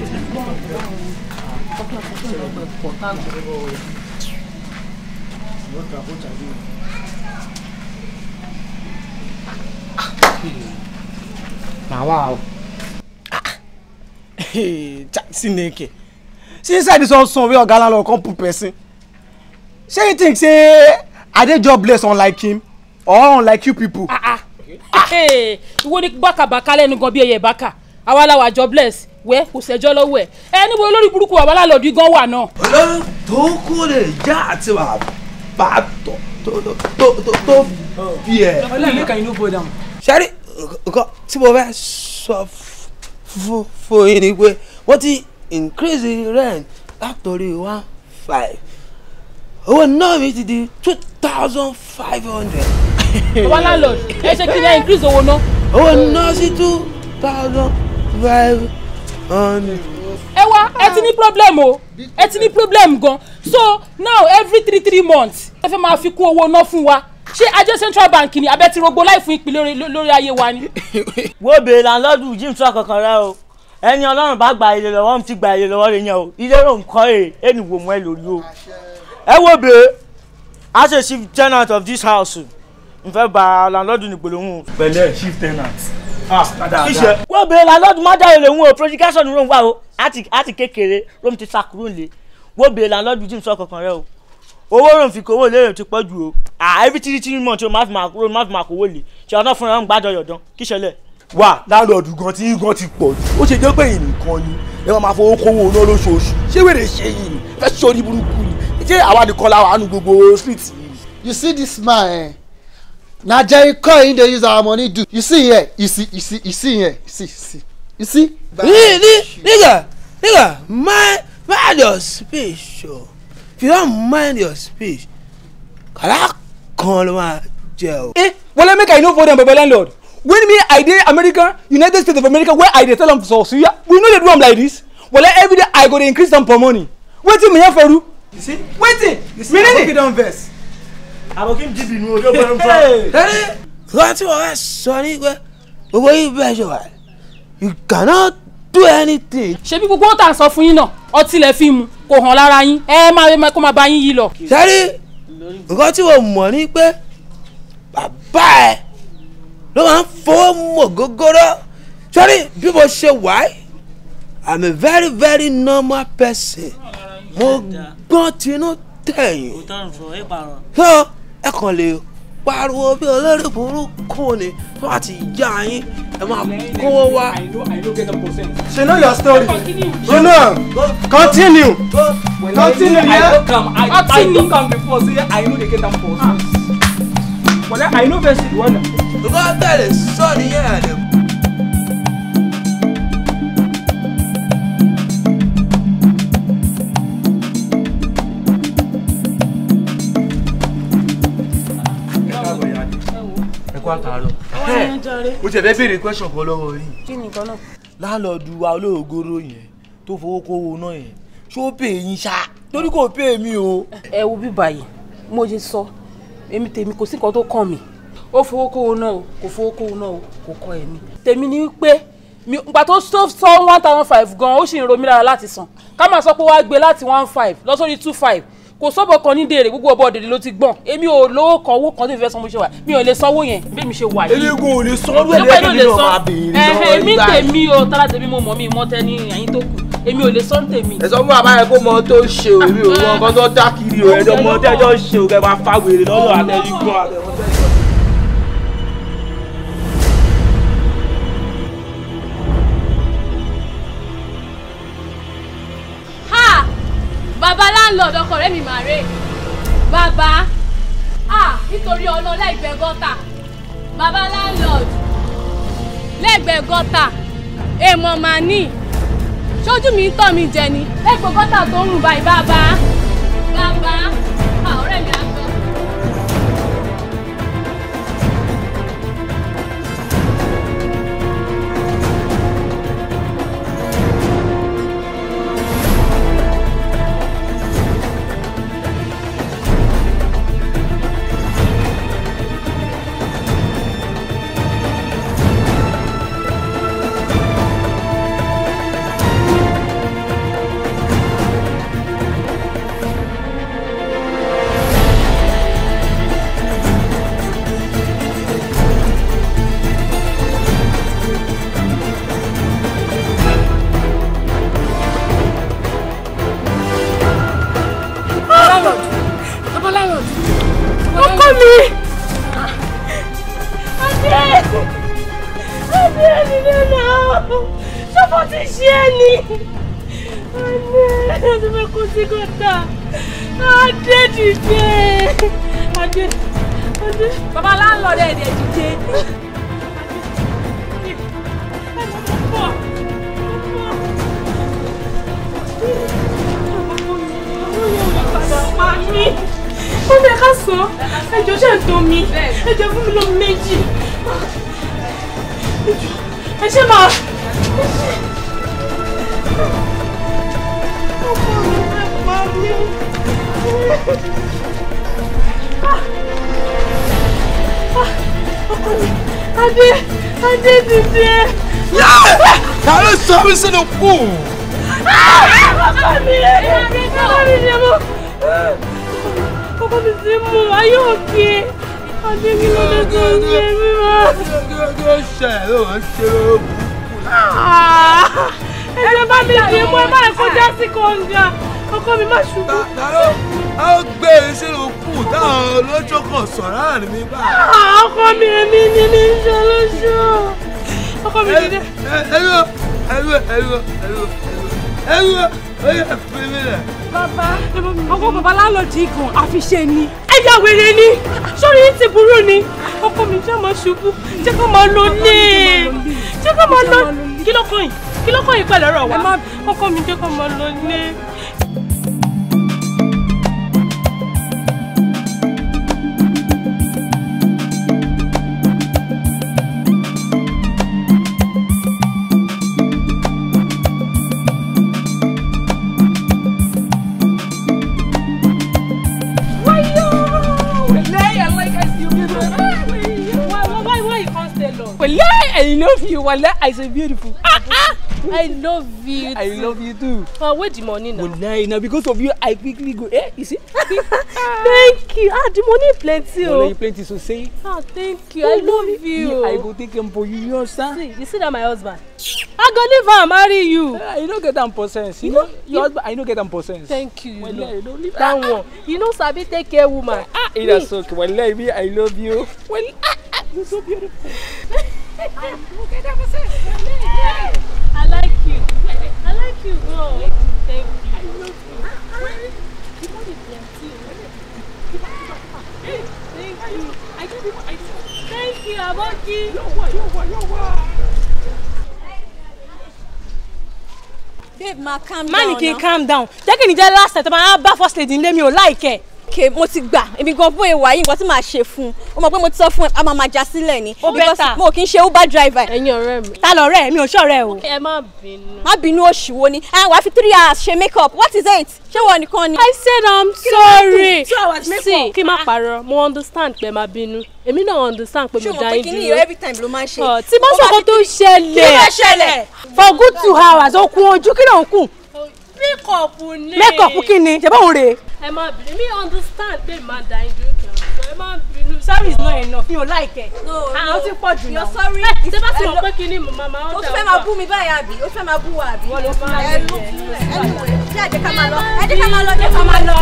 na wa o Chineke see inside this one son wey oga landlord come put person shey you think say i dey jobless unlike him or unlike you people. ìwọ ni bákàbàkà lẹ́nu gan bí ẹyẹ bákà àwa la wà jobless wẹ́ kò sẹ́jọ́ lọ́wọ́ ẹ̀ ẹ níbo olórí burúkú wà wàhálà lọ́dún gan wà náà. olórí tó kú lè já àti wà bá tó tó tó tó tó bí ẹ. ọlọ́run ní kàyín ló bọ̀ dáhùn. sẹ́rí nǹkan tí mo fẹ́ sọ fún fún yín ni pé wọ́n ti increase the rent látòrí one five owó náà mi ti di two thousand five hundred. àwa landlord ẹ ṣe kí ni ẹ increase owó náà. owó náà sí two thousand five hundred. ẹ wá ẹ ti ní problem o ẹ ti ní problem gan so now every three three months ẹ fẹ́ máa fi kún owó náà fún wa ṣé ajé central bank ni abẹ́ ti rogbo láì fún ìpínlẹ̀ lórí- lórí ayé wa ni. wo bèèrè lànlọ́dún jim sọ kankan rẹ o ẹni ọlọ́run bá gba ilé lọ́wọ́ mi ti gba ilé lọ́wọ́ rẹ yẹn o ilé ló ń kọ́ ẹ̀ ẹni wò mọ́ ẹ lórí o. ẹ wo bèèrè a ṣe chief tenant of this house n fẹ́ ba lànlọ́dún nígbòlóhùn. pẹ̀lẹ́ chief tenant ah kíṣe. wo bèèrè lànlọ́dún má dáre lòun o projection ló ń wà o àti àti kékeré ló ń ti sakuro lé wo bèèrè lànlọ́dún jim sọ kankan rẹ o owó rò ń fi kówó lérè ti pọ̀ jù o à every three three months o má fi máa kúrò má fi máa kówó lè ṣe ọ̀nà fúnra ń gbàdọ̀ yọ̀dán kí ṣẹlẹ̀. wà láńlọ́ọ̀dù gan tí gan ti pọ̀ jù ó ṣe jẹ́ pé yìí nìkan ni ẹ máa máa fowó kówó náà lóṣooṣù ṣé wèrè ṣe yìí ni fẹ́ sórí burúkú ni ṣé àwa nìkan la wà nù gbogbo street yìí. you see this man eh na jericho him dey use our money do you see here you see you see you see here you see you see you see. Ni- ni- nigga nigga mind mind your speech o if you don mind your speech kàlá kan ló máa jẹ o. eh wọlé make i no for dem baba landlord when me i dey america united states of america where i dey tell am for suya we no dey do am like this wọlé everyday i go dey increase am for money wetin mi yan for do. you see wetin you see mi aboki nini. don vex. àbòkí ń dìbì nù ojú ọgbọ́n ń fọ́. Hey. lórí nǹkan tí wọ́n fẹ́ sọ ní pé gbogbo yìí bẹ́ẹ̀ ṣe wà you cannot do anything. ṣebí gbogbo ó tà ń sọ fún yín náà ọtí lẹ fi mu kò hàn lára yín ẹ máa ẹ kó máa bá yín yí lọ. sẹ́rí nǹkan tí mo mọ̀ ní pé bàbá ẹ̀ ló máa ń fowó mọ̀ gógóró sẹ́rí bí mo ṣe wà ẹ́ i'm a very very normal person mo gbọ́n tinú tẹ̀yìn so ẹ kàn lè pariwo bí olórí burúkú ni tó bá ti já yín ẹ máa kówó wá. she know your story you know am continue continue yeah. ọtí ni before say i no dey get am for wọlé i no vex you wonder. nǹkan tẹ̀lé sọ nìyẹn ẹ̀ lè ẹ kó àtàrọ. mo ti ẹ̀ fẹ́ béèrè question kan lọ́wọ́ yìí. kí ni nǹkan náà. láńlọ́ọ̀dù wa olóògóró yẹn tó fowó kówó náà yẹn ṣó pè yín ṣá torí kò pè mí o. ẹ wo bí báyìí mo ṣe sọ èmi tèmi kò sí nǹkan tó kàn mí ó fowó kówó náà o kò fowó kówó náà o kò kọ ẹ̀mí tèmi ni wípé mi ìgbà tó sọ sọ one thousand five gan ó sì ń ro mí lára láti san ká máa sọ pé wàá gbé láti one five lọ sórí two five kò sọ́bọ̀ kan ní dèrè gbogbo ọbọ̀ dèrè ló ti gbọ̀n èmi ò lówó kan owó kan tó fi fẹ́ san mo ṣe wà mi ò lè sanwó yẹn bí mi ṣe wà yìí. eléegun ò lè sọ́ọ́rù ẹ̀ Ṣé pé ló lẹ́yìn lè náà san? máa béèrè Ẹ̀hẹ̀, lọ́wọ́ èmi ìgbà yẹn. tèmi o tálá tèmi mo mọ̀ mi mọ́ tẹ́ ní ẹ̀yìn tó kù èmi ò lè sọ ní tèmi. ẹ sọ fún bàbá yẹn kó mọ tó ṣe o èmi ò mọ nǹkan tó dá kiri o ẹjọ mọ tẹjọ ṣe o kẹ máa fa wèrè lọ́dọ̀ àtẹnigbọn àtẹwọn tẹjọ. ha bàbá landlord ọkọ rẹ mi màá rè bàbá ah nítorí ọ̀nà lẹ́gbẹ̀ẹ́ gọ́tà bàbá landlord lẹ́gbẹ̀ẹ́ gọ́tà èèmọ̀ màá ní ṣojú mi ń tọ̀ mí jẹ ni lẹ́gbẹ̀ẹ́ gọ́tà tó ń rùn báyìí bàbá bàbá ah ọ̀rẹ́ mi á gbọ́. ti ṣe é ni adé adé fẹ́ kó sí gọ́tà adé dìde adé adé. bàbá láńlọ́ọ̀dù ẹ̀ dẹ̀ dìde. ó fẹ́ ká sọ ẹjọ́ ṣe ń tó mi ẹjọ́ fún mi ló méjì ẹ ṣe máa. ọmọ mi fẹ́ pa mí. ọkọ mi adé adé dìde. ta ló sọ mí sínú kù. ọkọ mi ọkọ mi ṣe mú ọkọ mi ti mú ayé òkè adé kí ló dé tó ń ṣe mí mọ́. kí ló ṣe ló ń ṣe lóògùn. ẹ jẹ́ bá mi dì mú ẹ má lè kọjá sí kọ̀ǹga ọkọ mi má ṣubú. ta ló a ó gbé e sínú kù táwọn olójó kan sọ̀rọ̀ láàrin mi báyìí. Ah, ọkọ mi èmi ni ní í ṣe lóṣù ọkọ mi dìde. ẹlú ẹlú ẹlú ẹlú ẹlú ó yẹ fi mí lẹ̀. bàbá ọkọ bàbá lálọ́jì gan àfiṣe ni. ẹja wèrè ni sórí ti burú ni ọkọ mi jẹ́ máa ṣubú jẹ́ kó máa lọ lé jẹ́ kó máa lọ kí ló kàn yín kí ló kàn yín pẹ̀lú ọ̀rọ̀ wa ọkọ mi jẹ́ kó máa lọ lé. why why why you can't stay long. Wallahi, I love you. Wallahi, I say beautiful. Ah, ah. I love you. I love you too. Uh, where the money now? Wallahi, now because of you, I quickly go. Eh, you see? Thank you. Ah, the money plenty. Wallahi, Oh. plenty so say. Ah, thank you. I love you. I go take him for you. You understand? See, you see that my husband? I go leave am marry you. Ah, you don't get them percent. You know, your husband, I don't get them percent. Thank you. Wallahi, you don't leave. That one. You know Sabi take care woman. Ah, it is okay. Wallahi, me, I love you. Well, ah, ah, you're so beautiful. I like you. I like you. Oh, thank you. I love you. The money plenty. Thank you. I give you my Thank you, Aboki. babe ma calm má ní down kí n now. calm down jẹ́ kí ni jẹ́ last time tó máa bá first lady nílé mi ò láìkẹ́. okay mo ti gbà èmi gan bóyá wà yìí nǹkan tí màá ṣe fún un ó mọ̀ pé mo ti sọ fún ẹ a máa máa já sílẹ̀ ni Ó because better. mo kì í ṣe uber driver ẹ̀yin ọ̀rẹ́ mi. ta lọ̀rẹ́ mi ò ṣọ̀rẹ́ o. ẹ má bínú. má bínú oṣù wo ni ẹ wàá fi three hours ṣe make up what is it ṣé wọn nìkan ni. I said I'm ló dé? sorry. Two hours make See, up. kí n má parọ́ mo understand pé má bínú èmi náà understand pé ṣé mo o mọ̀ dá pé yín kí ni dúró. every time ló máa ń ṣe. Ọ̀, tí bá Ó sọ̀kọ́ fi tó three- ṣẹlẹ̀. kí ló ṣẹlẹ̀. for good two hours ó kun ojú kí ló ń kùn. makeup ni. makeup kí ni ṣe báwo rè é. ẹ má bínú mi understand pé má dá yín dúró kí n sọ ẹ má bínú. sorry is not enough mi ò like ẹ. no àwọn ti pọ̀ jù náà. you're sorry. ṣé bá ti mọ̀ pé kí ni mo máa máa o ń dà tún fẹ́ máa bú mi báyìí àbí o tún fẹ́ máa bú wa àbí. Wọ́n ló fún wa ẹ ló lóye. fún ẹ anyway jẹ́ àjẹ́ ká máa lọ ẹ jẹ́ ká máa lọ jẹ́ ká máa lọ.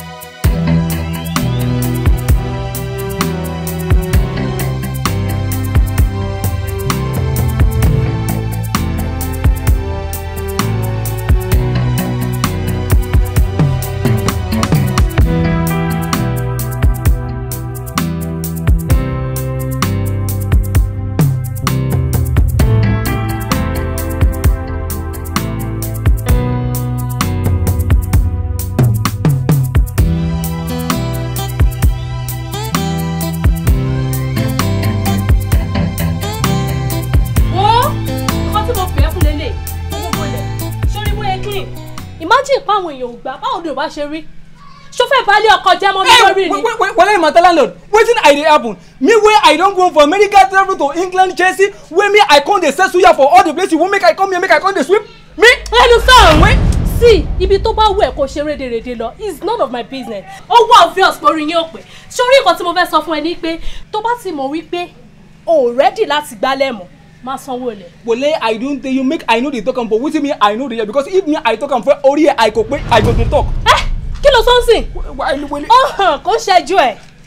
wo nǹkan tí mo pè é fún lélẹ̀ owó bọ̀lẹ̀ sórí bóyá clean imagine pa àwọn èèyàn ò gbà báwo ni ò bá ṣe rí ṣó fẹ́ balẹ̀ ọkọ jẹ́ mọ́ mi lórí ni. wait wait wait matter landlord wetin i dey happen me wey i don go for medical travel to england chelsea wey me i come dey sell suya for all the place you wan make i come here make i come dey sweep me. ẹnu sọ̀rọ̀ wẹ́ sí ibi tó bá wù ẹ́ kó ṣe rédèrèdè lọ is none of my business ó wà obvious pé orin yín ò pé sórí nǹkan tí mo fẹ́ sọ fún ẹ ní pé tó bá ti mọ̀ wípé o ò rẹ́dì láti gbálẹ̀ mọ́ máa sanwó ilẹ̀. wole i don tell you make i no dey talk am but wetin me i no dey hear because if me i talk am for ori i go pe i go dey talk. ẹ kí ló tó ń sìn why wele. ó hàn kó ṣẹ́jú ẹ̀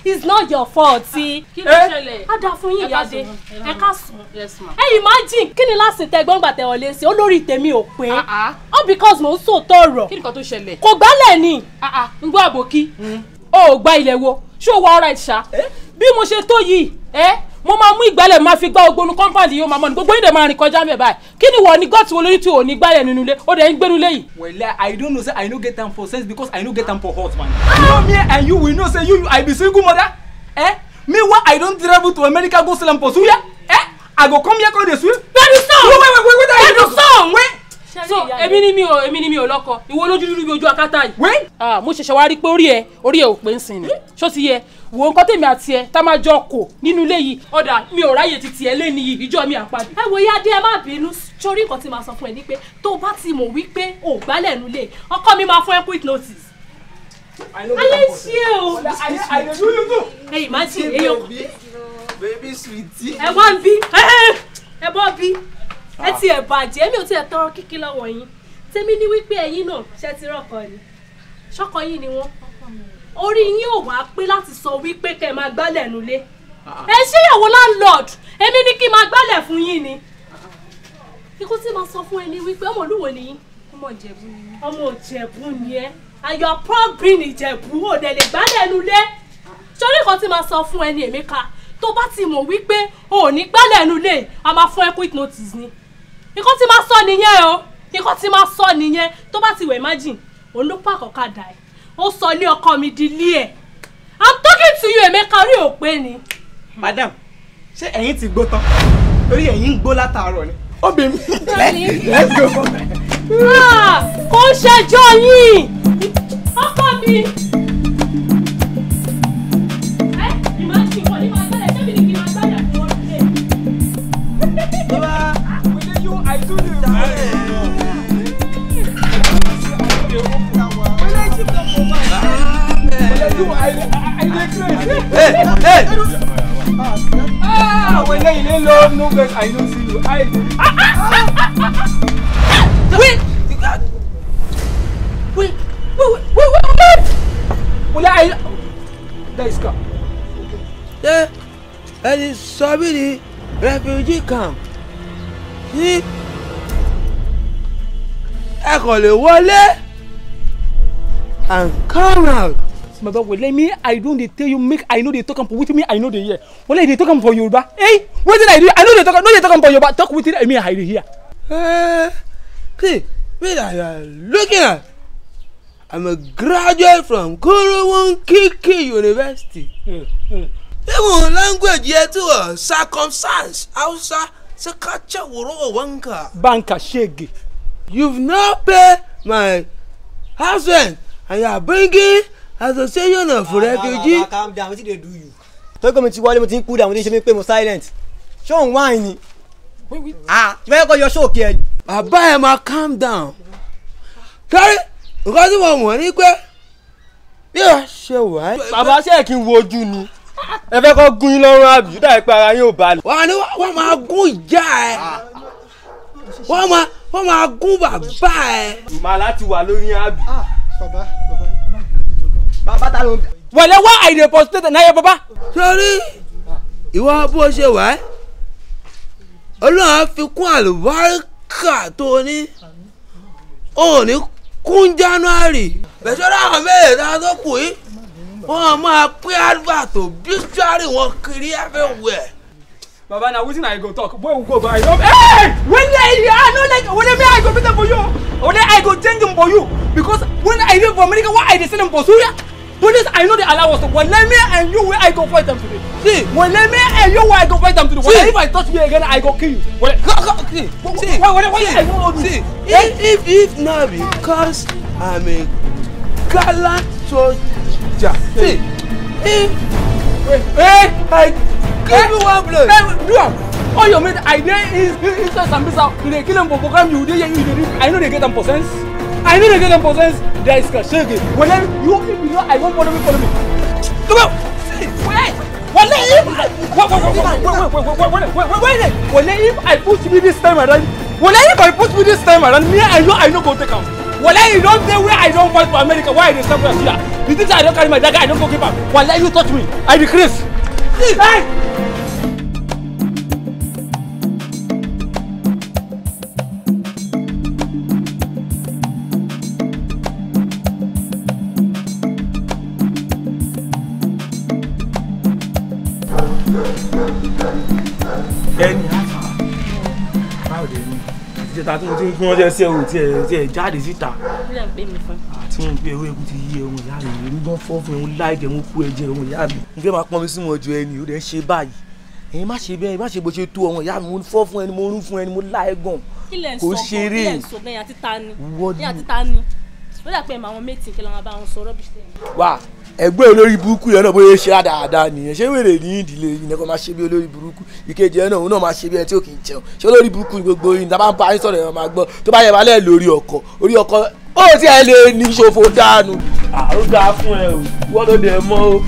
it's not your fault. kí ló Eh? ṣẹlẹ̀. á dáa fún yín Ẹ ká ìyáde sùn. ẹ ká sùn. yes ma. ẹ imagine kí ni láti tẹ gbọ́ngbà tẹ wọlé sí olórí tèmi ò pé all because mò ń sòótọ́ ọ̀rọ̀ kí ni nǹkan tó ṣẹlẹ̀. kò gbálẹ̀ ni. ń gbọ́ àbòkí o ò gba ilẹ̀ wo ṣé o wà ọ̀rẹ́ ṣá bí mo ṣe tó yìí ẹ mo máa mú ìgbálẹ̀ máa fi gbá ogbonu compound yìí ó máa mọ̀ ní gbogbo yìí dẹ̀ máa rìn kọjá mẹ́ báyìí kí ni wọ́n ní gọ́ọ̀tì wo lórí tí ò ní gbálẹ̀ nínú ilé ó dẹ̀ ń gbénu ilé yìí. Well, I don't know say I no get time for sense because I no get time for hot man. You know me and you we know say you, you I be single mother. Eh? Me why I don't travel to America go sell am for suya? Eh? I go come here go dey swim? Bẹ́ẹ̀ni sàn. Wait wait wait wait wait. Bẹ́ẹ̀ni sàn. Wait. so èmi ni mi ò èmi ni mi ò lọ́kọ ìwọ olójú dúdú bí ojú akátá yìí. wait. ah mo ṣẹ̀ṣẹ̀ wá rí pé orí ẹ orí ẹ ò pé ń sìn ni ṣó ti yẹ wo nǹkan tèmi àti ẹ tá máa jọ kò nínú ilé yìí ọ̀dà mi ò ráyè ti tiẹ̀ lé nìyí ìjọ mi àpàdé. ẹ wo yáde ẹ má bínú sórí nǹkan tí màá sọ fún ẹ ní pé tó o bá ti mọ̀ wípé o ò gbálẹ̀ nulẹ̀ ọkọ mi máa fún ẹ quick notice. ayé ṣe o. I dey do you too. ẹ imagine èèyàn baby sweetie. ẹ wá ń bí ẹ bọ́ bí ẹ ti ẹ̀ bàjẹ́ mi ò tiẹ̀ tọrọ kíkí lọ́wọ́ yín tèmi ní wípé ẹ̀yin náà ṣe ti rọ̀kọ ni ṣọ́kọ yín ni wọ́n orí yín ò wá pé láti sọ wípé kẹ́ ẹ máa gbálẹ̀ nulẹ̀ ẹ ṣéyàwó landlord èmi ní kí n máa gbálẹ̀ fún yín ni ikú tí màá sọ fún ẹ ní wípé ọmọ olúwo ni yín ọmọ ìjẹ̀bú ni ọmọ ìjẹ̀bú ni ẹ ayọ̀ pọ́ọ̀bìn ìjẹ̀bú ò dẹ̀ lè gbálẹ̀ nulẹ̀ sórí nǹkan tí màá sọ fún ẹ ní èmi ká tó bá ti mọ̀ wípé o ò ní gbálẹ̀ nulẹ̀ a máa fún ẹ quick notice ni nǹkan tí màá sọ nìyẹn o nǹkan tí màá sọ nìyẹn tó bá ti wẹ̀ imagine òun ló pàkọ́ ká dà ẹ́ ó sọ ilé ọkọ mi di ilé ẹ̀ i'm talking to you Emeka rí òpé ni. madam ṣé ẹ̀yin ti gbó tán torí ẹ̀yin ń gbó látàárọ̀ ni. ó bẹ mi. let's go. Ah, kò ń ṣẹjọ́ yín ọkọ mi. ẹ imagine wọ́n ní máa gbálẹ̀ ṣé mi ní kí n máa gbálẹ̀ fún wọn lé. Will you I do the Hey, hey. Ah, when they lay low, no vex, I don't see you. I. Wait. Wait, wait, wait, wait, wait, wait. Well, I. That is car. ṣé ẹni sọ mí ní refugee camp ní ẹ kàn lè wọlé and come out. My brother, well, let me. I don't dey tell you make I know they talk am for wetin me I know they hear. Well, they talk am for Yoruba. Hey, wetin I do? I know they talk am. No, they talk am for Yoruba. Talk wetin I mean I dey hear. Eh, see me that you are looking at i'm a graduate from korowon kiki university. even language yẹ ti wọ circumstance hausa ṣe ká ṣe wòrò wanka. Banka shege. you've not paid my house rent and you are bringing association of refugee. calm down wetin dey do you. tókè mi ti wọlé mo ti ń kú dà mo ti ń ṣe mí pé mo silent ṣé òun wáìn ni. ah tí wọ́n yẹ kó yọ ṣóòkì ẹ. bàbá ẹ máa calm down. sọ́rí nǹkan tí mo mọ̀ ní pé bí wàá ṣe wà á. bàbá ṣe é kí n wojú ni ẹ fẹ́ kọ́ gún yín lọ́rùn àbí ó dàbí pé ara yín ò balẹ̀. wọ́n ní wọ́n máa gún ìjà ẹ̀ wọ́n máa wọ́n máa gún bàbá ẹ̀. màá láti wà lórí àbí. bàbá bàbá bàbá ta ló ń. Well, why I dey prostrate na your papa? sọ́rí ìwọ bó ṣe wà á ọlọ́run á fi kún àlùbáríkà tó ní ò ní kún january bẹ̀sọ́rọ́ àwọn mẹ́rẹ̀ẹ́ta tó kù yìí wọ́n máa pín advert obituary wọn kiri everywhere. Baba, na wetin I go talk? Boy, we go go. I don't. Hey! When I I no like when me I go better for you. When I go change them for you because when I live for America, why I dey sell them for Suya? Police, I know they allow us to. When me and you, where I go fight them today. See, when me and you, where I go fight them today. When if I touch me again, I go kill you. When Go, go, see, see, why, why, why, see, I won't hold see, you? if, if, if not because I'm a gallant soldier, see, if, Hey, I give me one blow. Hey, do am. All your mate, I dey is inside Sambisa. You dey kill them for program. You dey here. You dey. I know they get them for sense. I know they get them for sense. There is Kashege. When them, you if you know, I won't follow me. Follow me. Come on. See, wait. When they if I wait wait wait wait wait wait wait wait wait wait wait. When they if I push me this time around. When they if I push me this time around, me I know I know go take am. Wallahi you don't say where I don't want for America. Why I dey stop here? You think say I don't carry my dagger, I don't go keep am? Wallahi you touch me, I decrease. Hey! ẹni àfà báwo dé ní ìjẹta tí mo ti ń fún ọjọ́ sí ẹ̀rù tí ẹ̀ tí ẹ̀ jáde síta Kílẹ̀ ń pè mí fún. àti wọn pé ewé eku ti yí ẹ̀hún ìyá mi èmi gan fọ́ fún ẹ̀hún láìjẹ̀ mo kú ẹ̀jẹ̀ ẹ̀hún ìyá mi. n fẹ́ máa pọ́n mi sí wọn ju ẹni ó dẹ̀ ń ṣe báyìí ẹ̀yin má ṣe bẹ́ẹ̀ má ṣe bó ṣe tó ọmọ ìyá mi mo fọ́ fún ẹni mo rún fún ẹni mo láì gan kílẹ̀ ń kò sọ gan ṣeré kílẹ̀ ń sọ gan yẹn àti ta ni Wọ́n yẹn àti ní- ta ni ó dà pé ẹ̀ máa wọn méjì kí lọ́wọ́ bá wọn sọ rọ́bìṣì tẹ̀. wà ẹgbẹ́ olórí burúkú yẹn náà bóyá ṣe dáadáa nìyẹn ṣé wèrè ní ìdílé yìí nìkan máa ṣe bí olórí burúkú ìkejì yẹn náà òun náà máa ṣe bí ẹni tí ò kì í jẹun ṣé olórí burúkú ni gbogbo yìí nígbà bá ń bá yín sọ̀rọ̀ yẹn máa gbọ́ tó bá yẹ balẹ̀ lórí ọkọ̀ orí ọkọ̀ ó ti ẹ̀ lè ní ṣòfò dànù. ó dáa fún ẹ o wọ́n ló dẹ̀ mọ́ o.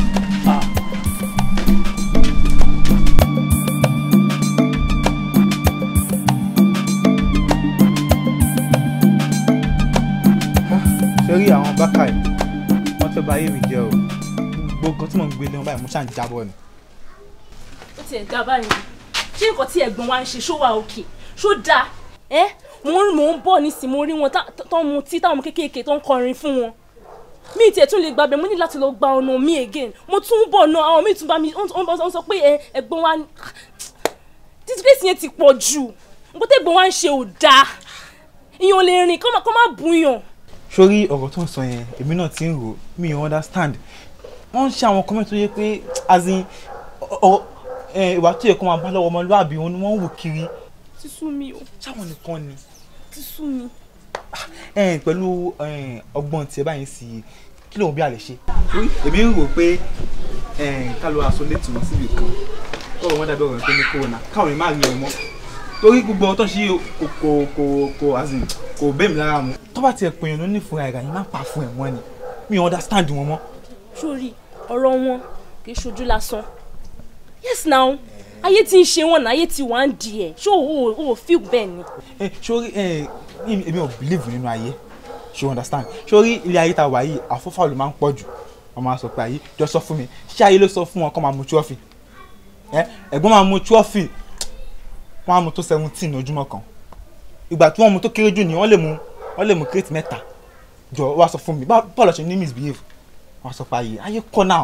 ṣe rí àwọn bákà yìí wọ́n fẹ́ bà ayé mi jẹ́ o gbogbo nǹkan tí mò ń gbé lé wọn báyìí mo ṣáà ń jábọ̀ ni. ó tiẹ̀ dá báyìí ṣé nǹkan tí ẹ̀gbọ́n wa ń ṣe ṣó wà òkè ṣó dáa ẹ́ mò ń mò ń bọ̀ nísìnyí mo rí wọn tá- tó ń mutí táwọn ọmọ kéékèèké tó ń kọrin fún wọn mi ì tiẹ̀ tún lè gbàgbé mo ní láti lọ gba ọ̀nà mi again mo tún ń bọ̀ náà àwọn míì tún bá mi wọ́n wọ́n sọ pé ẹ, ẹ̀gbọ́n wa disgrace yẹn ti pọ̀ jù nǹkan tí ẹ̀gbọ́n wa ń ṣe ò dáa ìyẹn ò lè rìn kọ́ má- kọ́ má bùyàn sórí ọ̀rọ̀ tó ń sọ yẹn èmi náà ti ń rò mi ò understand wọ́n ń ṣe àwọn comment tó yẹ pé as in ọ- ẹ, ìwà tó yẹ kó máa bá lọ́wọ́ ọmọlúwàbí wọn ni wọ́n ń wò kiri ti sú mi o sáwọn nìkan ni ti sú mi. ẹ, pẹ̀lú ẹ, ọgbọ́n tiẹ̀ báyìí sí kí lóun bí a lè ṣe. èmi ń rò pé ká ló aṣọ létí wọn síbi kan kọ́ọ̀rọ̀ wọn dàbí ọ̀rọ̀ pé ní kóònà káwọn lè má rí ẹ mọ́ torí gbogbo ọtọ́ sí kò kò kò kò as in kò bẹ́ẹ̀ mi lára mu. tó bá tiẹ̀ pèèyàn ló ní ìfura ìrà yìí má pa fún ẹ̀ wọ́n ni mi ò understand wọn mọ́. sórí ọ̀rọ̀ wọn kì í ṣojú lásán yes now ayé tí ń ṣe wọn náà ayé tí wàá ń di ẹ̀ ṣó o ò feel bẹ́ẹ̀ ni. ẹ sórí ẹ èmi èmi ò believe nínú ayé ṣe you understand sórí ilé ayé ta wà yìí àfọ́fà ló máa ń pọ̀ jù wọ́n máa sọ pé ayé jọ sọ fún mi ṣé ayé ló sọ fún wọn kó máa mu trọ́fì ẹ ẹ̀gbọ́n máa mu trọ́fì wọ́n á mu tó seventeen ojúmọ́ kan ìgbà tí wọ́n mu tó kéré jù ni wọ́n lè mu wọ́n lè mu crate mẹ́ta jọ wá sọ fún mi bá- bọ́ọ̀lù ṣe ní misbehave wọ́n á sọ pé ayé ayé kọ́ náà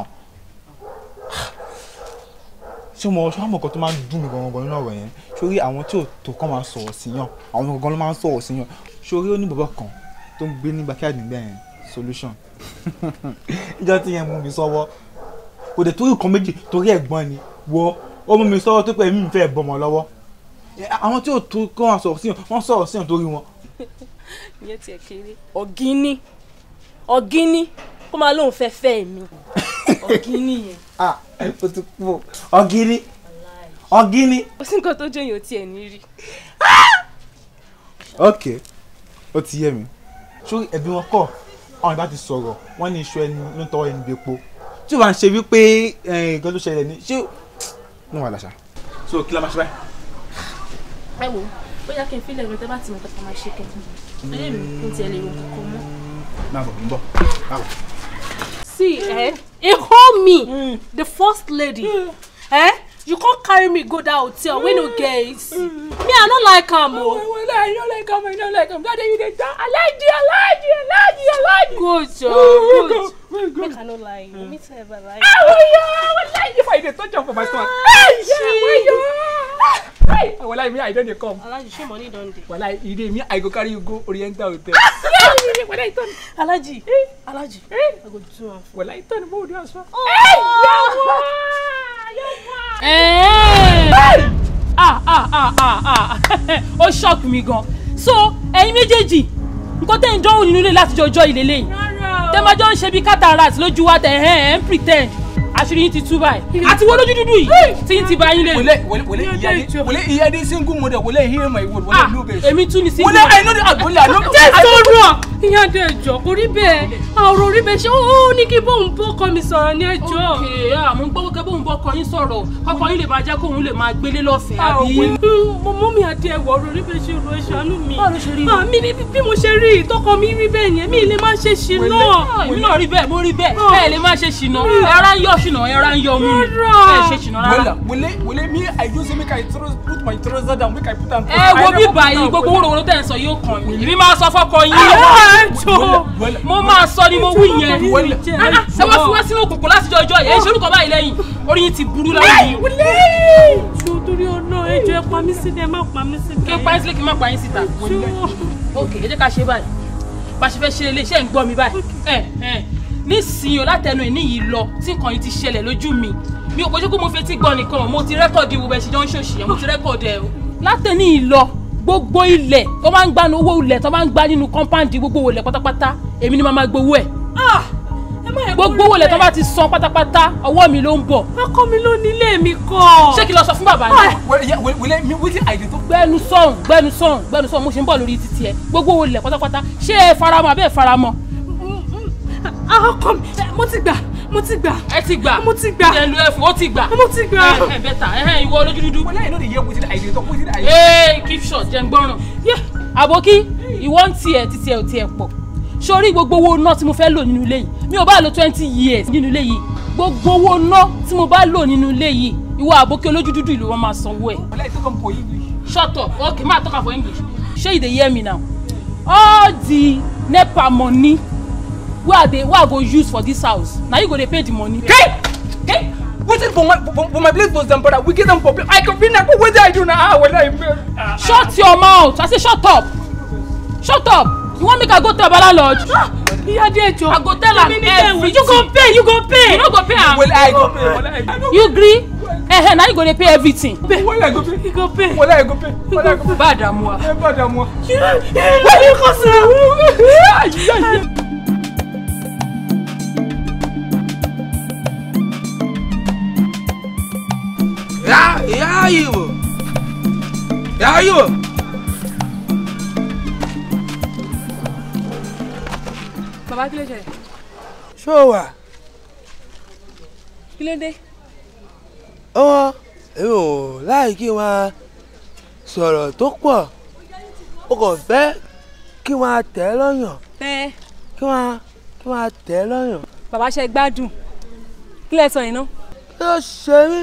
ṣé mo ṣé àmọ̀ kan tó máa ń dùn mí gangan nínú ọ̀rọ̀ yẹn sórí àwọn tí ò tó kàn máa sọ̀rọ̀ sí yàn àwọn gangan ló máa ń sọ̀rọ̀ sí yàn sórí ó ní bàbá kan tó ń gbé ní backyard nígbà yẹn solution ìjọ tí yẹn mú mi sọ́wọ́ kò dé torí nǹkan méjì torí ẹ̀gbọ́n ni wo ó mú mi sọ́wọ́ tó pẹ́ mi fẹ́ bọ́mọ lọ́wọ́ Ẹ, àwọn tí ò tó kàn máa sọ̀rọ̀ sí yàn wọ́n sọ̀rọ̀ sí yàn torí wọn. ìyẹn tiẹ̀ kéré ọ̀gíní ọ̀gíní kó máa lóun fẹ́ fẹ́ mi ọ̀gíní yẹn. ah ó ti kú o ọ̀gíní ọ̀gíní. kò sí nǹkan tó jẹ́ yòó tiẹ̀ ní rí. ok ó ti yé mi sórí ẹbí wọn kọ àwọn ìbá ti sọ̀rọ̀ wọ́n ní iṣu ẹni ló ń tọwọ́ ẹni gbépo tí o bá ń ṣe wípé eh, nǹkan tó ṣẹlẹ̀ ní ṣé wọn wà láṣà. so kí la máa ṣe báyìí. ẹ wo bóyá kí n fílẹ̀ rẹ tẹ́ bá ti mọ̀ tẹ́tà máa ṣe kẹ́kẹ́ ayé mi kò tiẹ̀ lè rò kankan mọ́. máa bọ̀ ń bọ̀ báwo. see eh e hold me the first lady eh you come carry me go that hotel wey no get AC me i no like am o. Wala, I don't like am, I don't like am. That day you dey talk, Alaji, Alaji, Alaji, Alaji. good job Go, good. go, go. make i no lie you me too ever lie. Ah, waya, wallahi, if I dey touch am for my stomach. Hey, yeah, waya. Hey, wallahi, me, I don dey come. alhaji ṣé money don dey. Wallahi, e dey me, I go carry you go Oriental Hotel. Wallahi, turn. alhaji alhaji i go do am. Wallahi, turn, mo do as well. Eh. ah ah ah ah ah ó shock mi gan so ẹ̀yin méjèèjì nǹkan tẹ́ ń dánwò nínú ilé láti jọjọ́ ilé lẹ́yìn tẹ́ máa jọ ń ṣe bí cataract lójú wa tẹ̀ ẹ̀ ẹ̀ ń pretend àṣírí yín ti tú báyìí àti wọ́n lójú dúdú yìí tí yín ti bá yín lé. Wale, wale, wale, iya dey, wale, iya dey single mother, wale, hear my word, wale, ah no vex. èmi tún ni sí. Wale, I know the, wale, I know. jẹ́ sọ̀rọ̀ ìyá dé ẹjọ́ kò rí bẹ́ẹ̀ ọ̀rọ̀ rí bẹ́ẹ̀ ṣé ó ní kí bóun bọ́kọ mi sọ̀rọ̀ ní ẹjọ́. ok àmọ́ gbọ́ kẹ́ bóun bọ́kọ yín sọ̀rọ̀ ọkọ yín lè máa jẹ́ kóun lè máa gbélé lọ́fẹ̀ẹ́ àbí. mo mú mi àti ẹ̀wọ̀ ọ̀rọ̀ rí bẹ́ẹ̀ ṣe ro ìṣàánú mi. báwo ló ṣe rí i? àmì ni bí mo ṣe rí ìtọ́kọ mi rí bẹ́ẹ̀ yẹn mi lè má ṣe ṣì náà. èmi náà rí bẹ́ẹ̀ mo rí bẹ́ẹ̀ ẹ lè má ṣe ṣìnà ẹ̀rá ń yọ ṣìnà ẹ̀rá ń yọ mú mi ẹ ṣe ṣìnà rárá. Wela, wele, wele, me, I do say make I throw- put my trouser down, make I put am. ẹ wo bí báyìí gbogbo wúrowúro tẹ̀ ń sọ yóò kàn mí èmi máa sọ fọ́kọ yín mo máa sọ ni mo wí yẹn Ah, ah, ẹ wá fi wá sínú òkùnkùn láti jọ ọjọ́ yẹn ìṣòro kan báyìí lẹ́yìn orí yín ti burú láwọn yìí. ṣé o torí ọ̀nà ẹjọ́ ẹ pa mí sílẹ̀ ẹ má pa mí sílẹ̀. kí n pa yín sílé kí n má pa yín síta. ok ẹ jẹ́ ká ṣe báyìí bá a ṣe fẹ́ ṣe ilé iṣẹ́ ń gbọ́ mi báyìí ẹ ẹ nísìnyí o látẹnu ìní yìí lọ tí nǹkan yìí ti ṣẹlẹ̀ lójú mi mi ò kojú pé mo fetí gbọ́ nìkan o, mo ti rẹ́kọ̀dì wo bẹ́ẹ̀ ṣe jọ ń ṣòṣì yẹn mo ti rẹ́kọ̀dì ẹ o. látẹnu yìí lọ gbogbo ilẹ̀ tó máa ń gbá ní owó ilẹ̀ tó máa ń gbá nínú kọ́ńpáǹdì gbogbo ilẹ̀ pátápátá èmi ni màá máa gbowó ẹ̀ gbogbo owó ilẹ̀ tó bá ti san pátápátá ọwọ́ mi ló ń bọ̀. ọkọ mi ló nílé mi kọ́. ṣé kí n lọ sọ fún bàbá náà Wele, me, wetin I dey talk? gbẹnu sọhùn gbẹnu sọhùn gbẹnu sọhùn mo ṣe ń bọ̀ lórí títí ẹ gbogbo owó ilẹ̀ pátápátá ṣé ẹ faramọ́ àbẹ́ ẹ faramọ́. ọkọ mi mo ti gbà mo ti gbà. ẹ ti gbà mo ti gbà. ẹ lu ẹfun ó ti gbà. mo ti gbà. ẹ ẹ bẹta ẹ hẹn ìwọ olójú dúdú. Wele, I no dey hear wetin I dey talk, wetin I dey. ee keep short jẹ́ ń gbọ́ràn. àbókí ìwọ ń tiẹ̀ títí ẹ̀ ò tiẹ̀ pọ̀ sórí gbogbo owó náà tí mo fẹ́ lò nínú ilé yìí mi ò bá lò twenty years nínú ilé yìí gbogbo owó náà tí mo bá lò nínú ilé yìí ìwọ àbókí olójú dúdú ìlú wọn máa sanwó ẹ̀. Wele, I talk am for English. shut up okay ma talk am for english shey you dey hear me now all the nepa money wey i dey wey i go use for dis house na you go dey pay the money. Hey! Hey! Wetin for my for, for my place was them brother, we get them for people. I can feel like wetin I do now. Ah, wele, I shut your mouth i say shut up shut up you wan make i go tell baba lodge. ìyá dé ẹjọ́. i go tell am Èmi ní kẹ́ wò. everything. you go pay you go pay. you no go pay am. Wele, I go pay. Wele, I go you gree eh, na you go dey pay everything. pay. Wele, I go pay. you go pay. Wele, I go pay. Wele, I go pay. bá a dààmú wa. Ẹ bá dààmú wa. wọ́n ní kò sí. Ya, ya yi wo. Ya yi wo. bàbá kí ló ṣẹlẹ̀ Ṣé o wà? kí ló dé. Ọmọ, èmi ò láì kí n máa sọ̀rọ̀ tó pọ̀. O kàn fẹ́ kí n máa tẹ̀ ẹ́ lọ́yàn. ẹ Kí n máa kí n máa tẹ̀ ẹ́ lọ́yàn. bàbá ṣe gbádùn kí lẹ sọ yìí náà Kí ló ṣe mí?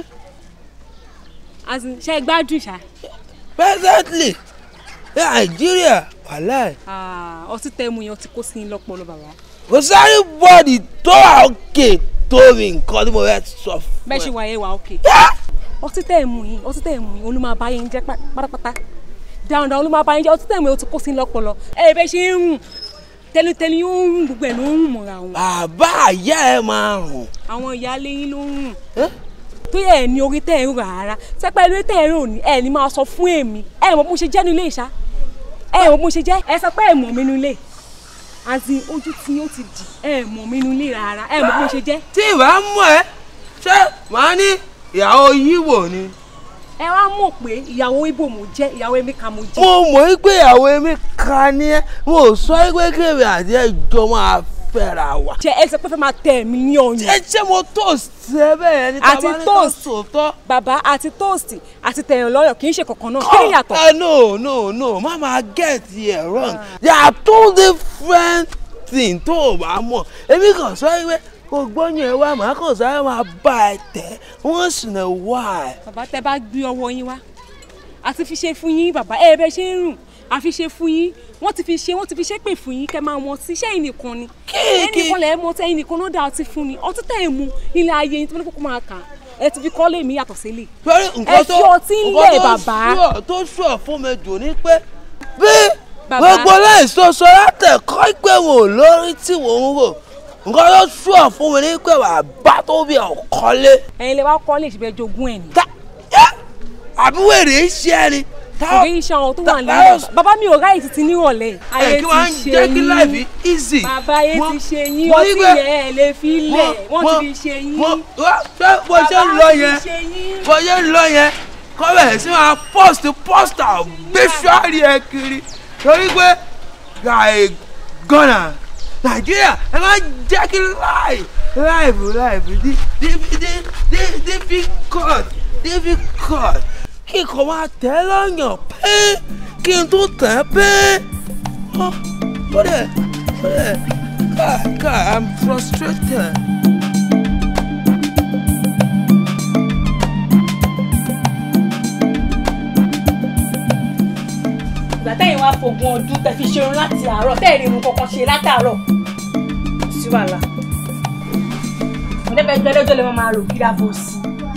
as in ṣe gbádùn ṣá. Presently, ní Nàìjíríà, wàhálà ẹ̀. Ah, ọtí tẹ mu yẹn ọtí kó sí i lọ́pọlọ bàbá. Kò sáré bọ́ọ̀dì tó wà òkè tó mi nǹkan tí mo fẹ́ sọ fún bẹ́ẹ̀ ṣe ẹ. wà yẹn wà ókè. ọtí tẹ ẹ mu yìí ọtí tẹ ẹ mu yìí olùmọ̀ àbáyé ń jẹ́ pátápátá dáadáa olùmọ̀ àbáyé ń jẹ́ ọtí tẹ ẹ mu yìí ọtí kó sí i lọ́pọlọ. ẹ bẹ́ẹ̀ ṣe ń rùn tẹnutẹnu yóò ń rùn gbogbo ẹ̀ ló ń rùn mọ́ra wọn. Bàbá àyà ẹ̀ máa rùn. àwọn ìyáálé yín ló ń rùn tó yẹ ẹ ní orí tẹ ẹ ń rà rárá sẹpẹ lórí tẹ ẹ ń rò ní ẹ ní máa sọ fún èmi ẹ mọ bó ṣe jẹ nílé ìṣá ẹ mọ bó ṣe jẹ ẹ sọ pé ẹ mọ mi nílé àti ojú tí ó ti dì ẹ mọ mi nílé rárá ẹ mọ bó ṣe jẹ. Tí ìbá mọ̀ ẹ́, ṣé màá ní ìyàwó yíwò ni? ẹ wá mọ̀ pé ìyàwó ibo mo jẹ́ ìyàwó emeka mo jẹ́. Mo mọ̀ wípé ìyàwó èmi kan ní ẹ́, mo ò sọ wípé kébì àti ẹjọ́ máa fẹ́ra wa. jẹ ẹ sọ pé fẹ́ máa tẹ̀ mí ní ọyàn. Ṣé ṣé mo toast ẹ bẹ́ẹ̀ ni tá a àti bá ní ká toast sòótọ́? bàbá àti toast àti tẹ̀yàn lọ́yọ̀ kì í ṣe kankan náà kí ni ìyàtọ̀. Uh, no, no, no, má máa get it wrong. They are two different things tó o bá mọ̀. Èmi kàn sọ wípé kò gbọ́yàn ẹ wá màá kàn sáré máa bá ẹ tẹ̀ once in a while. bàbá tẹ bá gbé ọwọ́ yín wá àti fi ṣe fún yín bàbá ẹ bẹ ṣe ń rùn àfi ṣe fún yín wọ́n ti fi ṣe wọ́n ti fi ṣe pè fún yín kẹ́ máa mọ sí iṣẹ́ yìí nìkan ni ẹnìkan lẹ mọ tẹ ẹnìkan ló dá ọtí fún ni ọtí tẹ ẹ mu nílé ayé yín tí wọ́n ní kókó máa kà ẹ ti fi kọ́lé mi yàtọ̀ sílẹ̀ Sọ́rí ẹ nǹkan tó fi ọtí ń lẹ̀ nǹkan tó bàbá sure- tó sure fún mi jù ní pé bí Bàbá. gbogbo láìsọsọ látẹ̀kọ́ pé wò lórí tí wò ń rò nǹkan tó sure fún mi ní pé bàbá tó bí ọ̀kọ́lé ẹ̀yin lè wá kọ́lé ìṣẹ̀bẹ̀ jogún ẹ̀ ni. àbí wèrè ń ṣe ẹni. kò rí iṣẹ́ àwọn tó wà ta- nílẹ̀ bàbá mi ò ráyè títí nírọ̀lẹ́ ayé ẹ kí wọ́n á ti ṣe jẹ́ kí láìpẹ́ yín easy. bàbá ayé Mo- ti ṣe yín mo ní ọtí pé- yẹn ẹ lè fi lẹ̀ mo- wọ́n ti mo- fi ṣe yín. mo- wá- ṣé bó ṣe ń Bàbá lọ ti yẹn ṣe yín. bó ṣe ń lọ yẹn kọ́ bẹ̀rẹ̀ sí máa post poster gbé ṣọ́ọ̀rì ẹ kiri torí pé guy gọ́nà nàìjíríà ẹ máa jẹ́ kí láì láìfù láìfù dí dí dí dí difficult difficult kí n kò máa tẹ̀ lọ́yàn pé kí n tó tẹ̀ pé ó ó dẹ̀ ó dẹ̀ káà káà i'm frustrated. ìgbà tẹ́yìn wá fogun ọdún tẹ́ fi ṣerun láti àárọ̀ tẹ́ ìrìn irun kankan ṣe látàárọ̀ sí wàhálà ọ̀dẹ́gbẹ́gbẹ́lẹ́jọ́ lè máa rò kíra bó sí.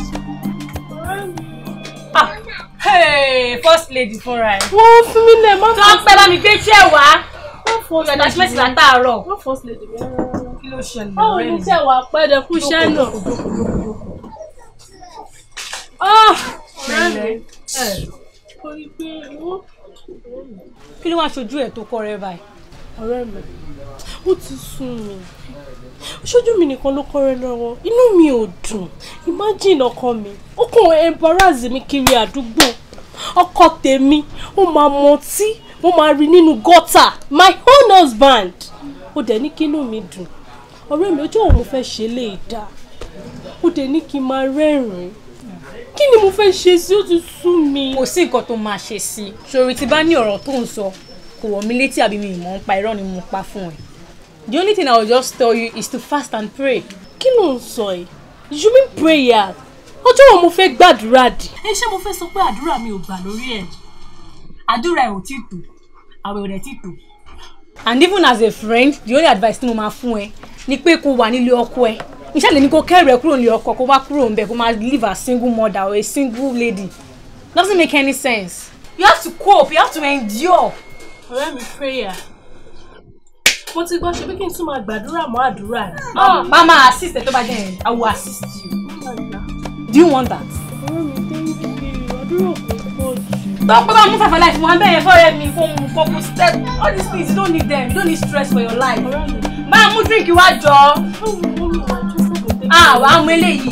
Ah, hey, first lady fúnra ẹ̀. wọ́n fún mi lẹ̀ má tó ń pẹ́ bá mi gbé iṣẹ́ wá. first ìgbà tí mẹ́sì látàárọ̀. wọ́n first lady mi rárá. kí ló ṣẹlẹ̀ báwo ọ̀rẹ́ ni mi? tí ẹ wà pẹ́ẹ́dẹ̀ kú iṣẹ́ náà. ọ̀rẹ́ mi. Orí pé wọ́n kí ló wá ṣojú ẹ̀ tó kọ́ rẹ báyìí. ọ̀rẹ́ mi ó ti sún mi ṣojú mi nìkan ló kọ́rẹ́ lọ́wọ́ inú mi ò dùn imagine ọkọ mi ó kàn embarrass mi kiri àdúgbò ọkọ tèmi ó máa mọtí mo máa rí nínú gọ́tà my own husband ó dẹ̀ ní kínú mi dùn ọ̀rẹ́ mi ojú òun mo fẹ́ ṣe lè dá ó dẹ̀ ní kí n máa rẹ́rìn-ín kí ni mo fẹ́ ṣe sí ó ti sú mi. kò sí nǹkan tó máa ṣe sí i ṣòrí tí bá ní ọ̀rọ̀ tó ń sọ kò wọ̀ mí létí àbí mi ìmọ̀ ń pa irọ́ ni mo pa fún ẹ. the only thing i will just tell you is to fast and pray. kí ló ń sọ yìí you mean prayer ọjọ́ wo mo fẹ́ gbàdúrà dì. ẹ ṣé mo fẹ́ sọ pé àdúrà mi ò gbà lórí ẹ̀. àdúrà ẹ ò tí tò àwẹ̀ ò dẹ̀ tí tò. and even as a friend the only advice tí mo máa fún ẹ ni pé kó wà nílé ọkọ ẹ iṣẹ́ lè ní kó kẹ́rù ẹ kúrò nílé ọkọ kó wá kúrò ńbẹ̀ kó máa live as single mother or a single lady doesn't make any sense you have to cope you have to endure. ọ̀rẹ́ mi prayer mo ti gbọ́ ṣe bí kí n tún máa gbàdúrà mọ́ àdúrà ẹ̀. Ah, mama assist ẹ tó bá jẹ́ yẹn i will assist you do you want that. ọ̀rẹ́ mi thank you àdúrà kò pọ̀ jù. Don't put on Musa for life. One bẹ́ẹ̀ fọ́rẹ́ mi fún mu fọ́kù step. All these things you don't need them. You don't need stress for your life. Máa mú drink wá jọ. Ah, wàá mú eléyìí.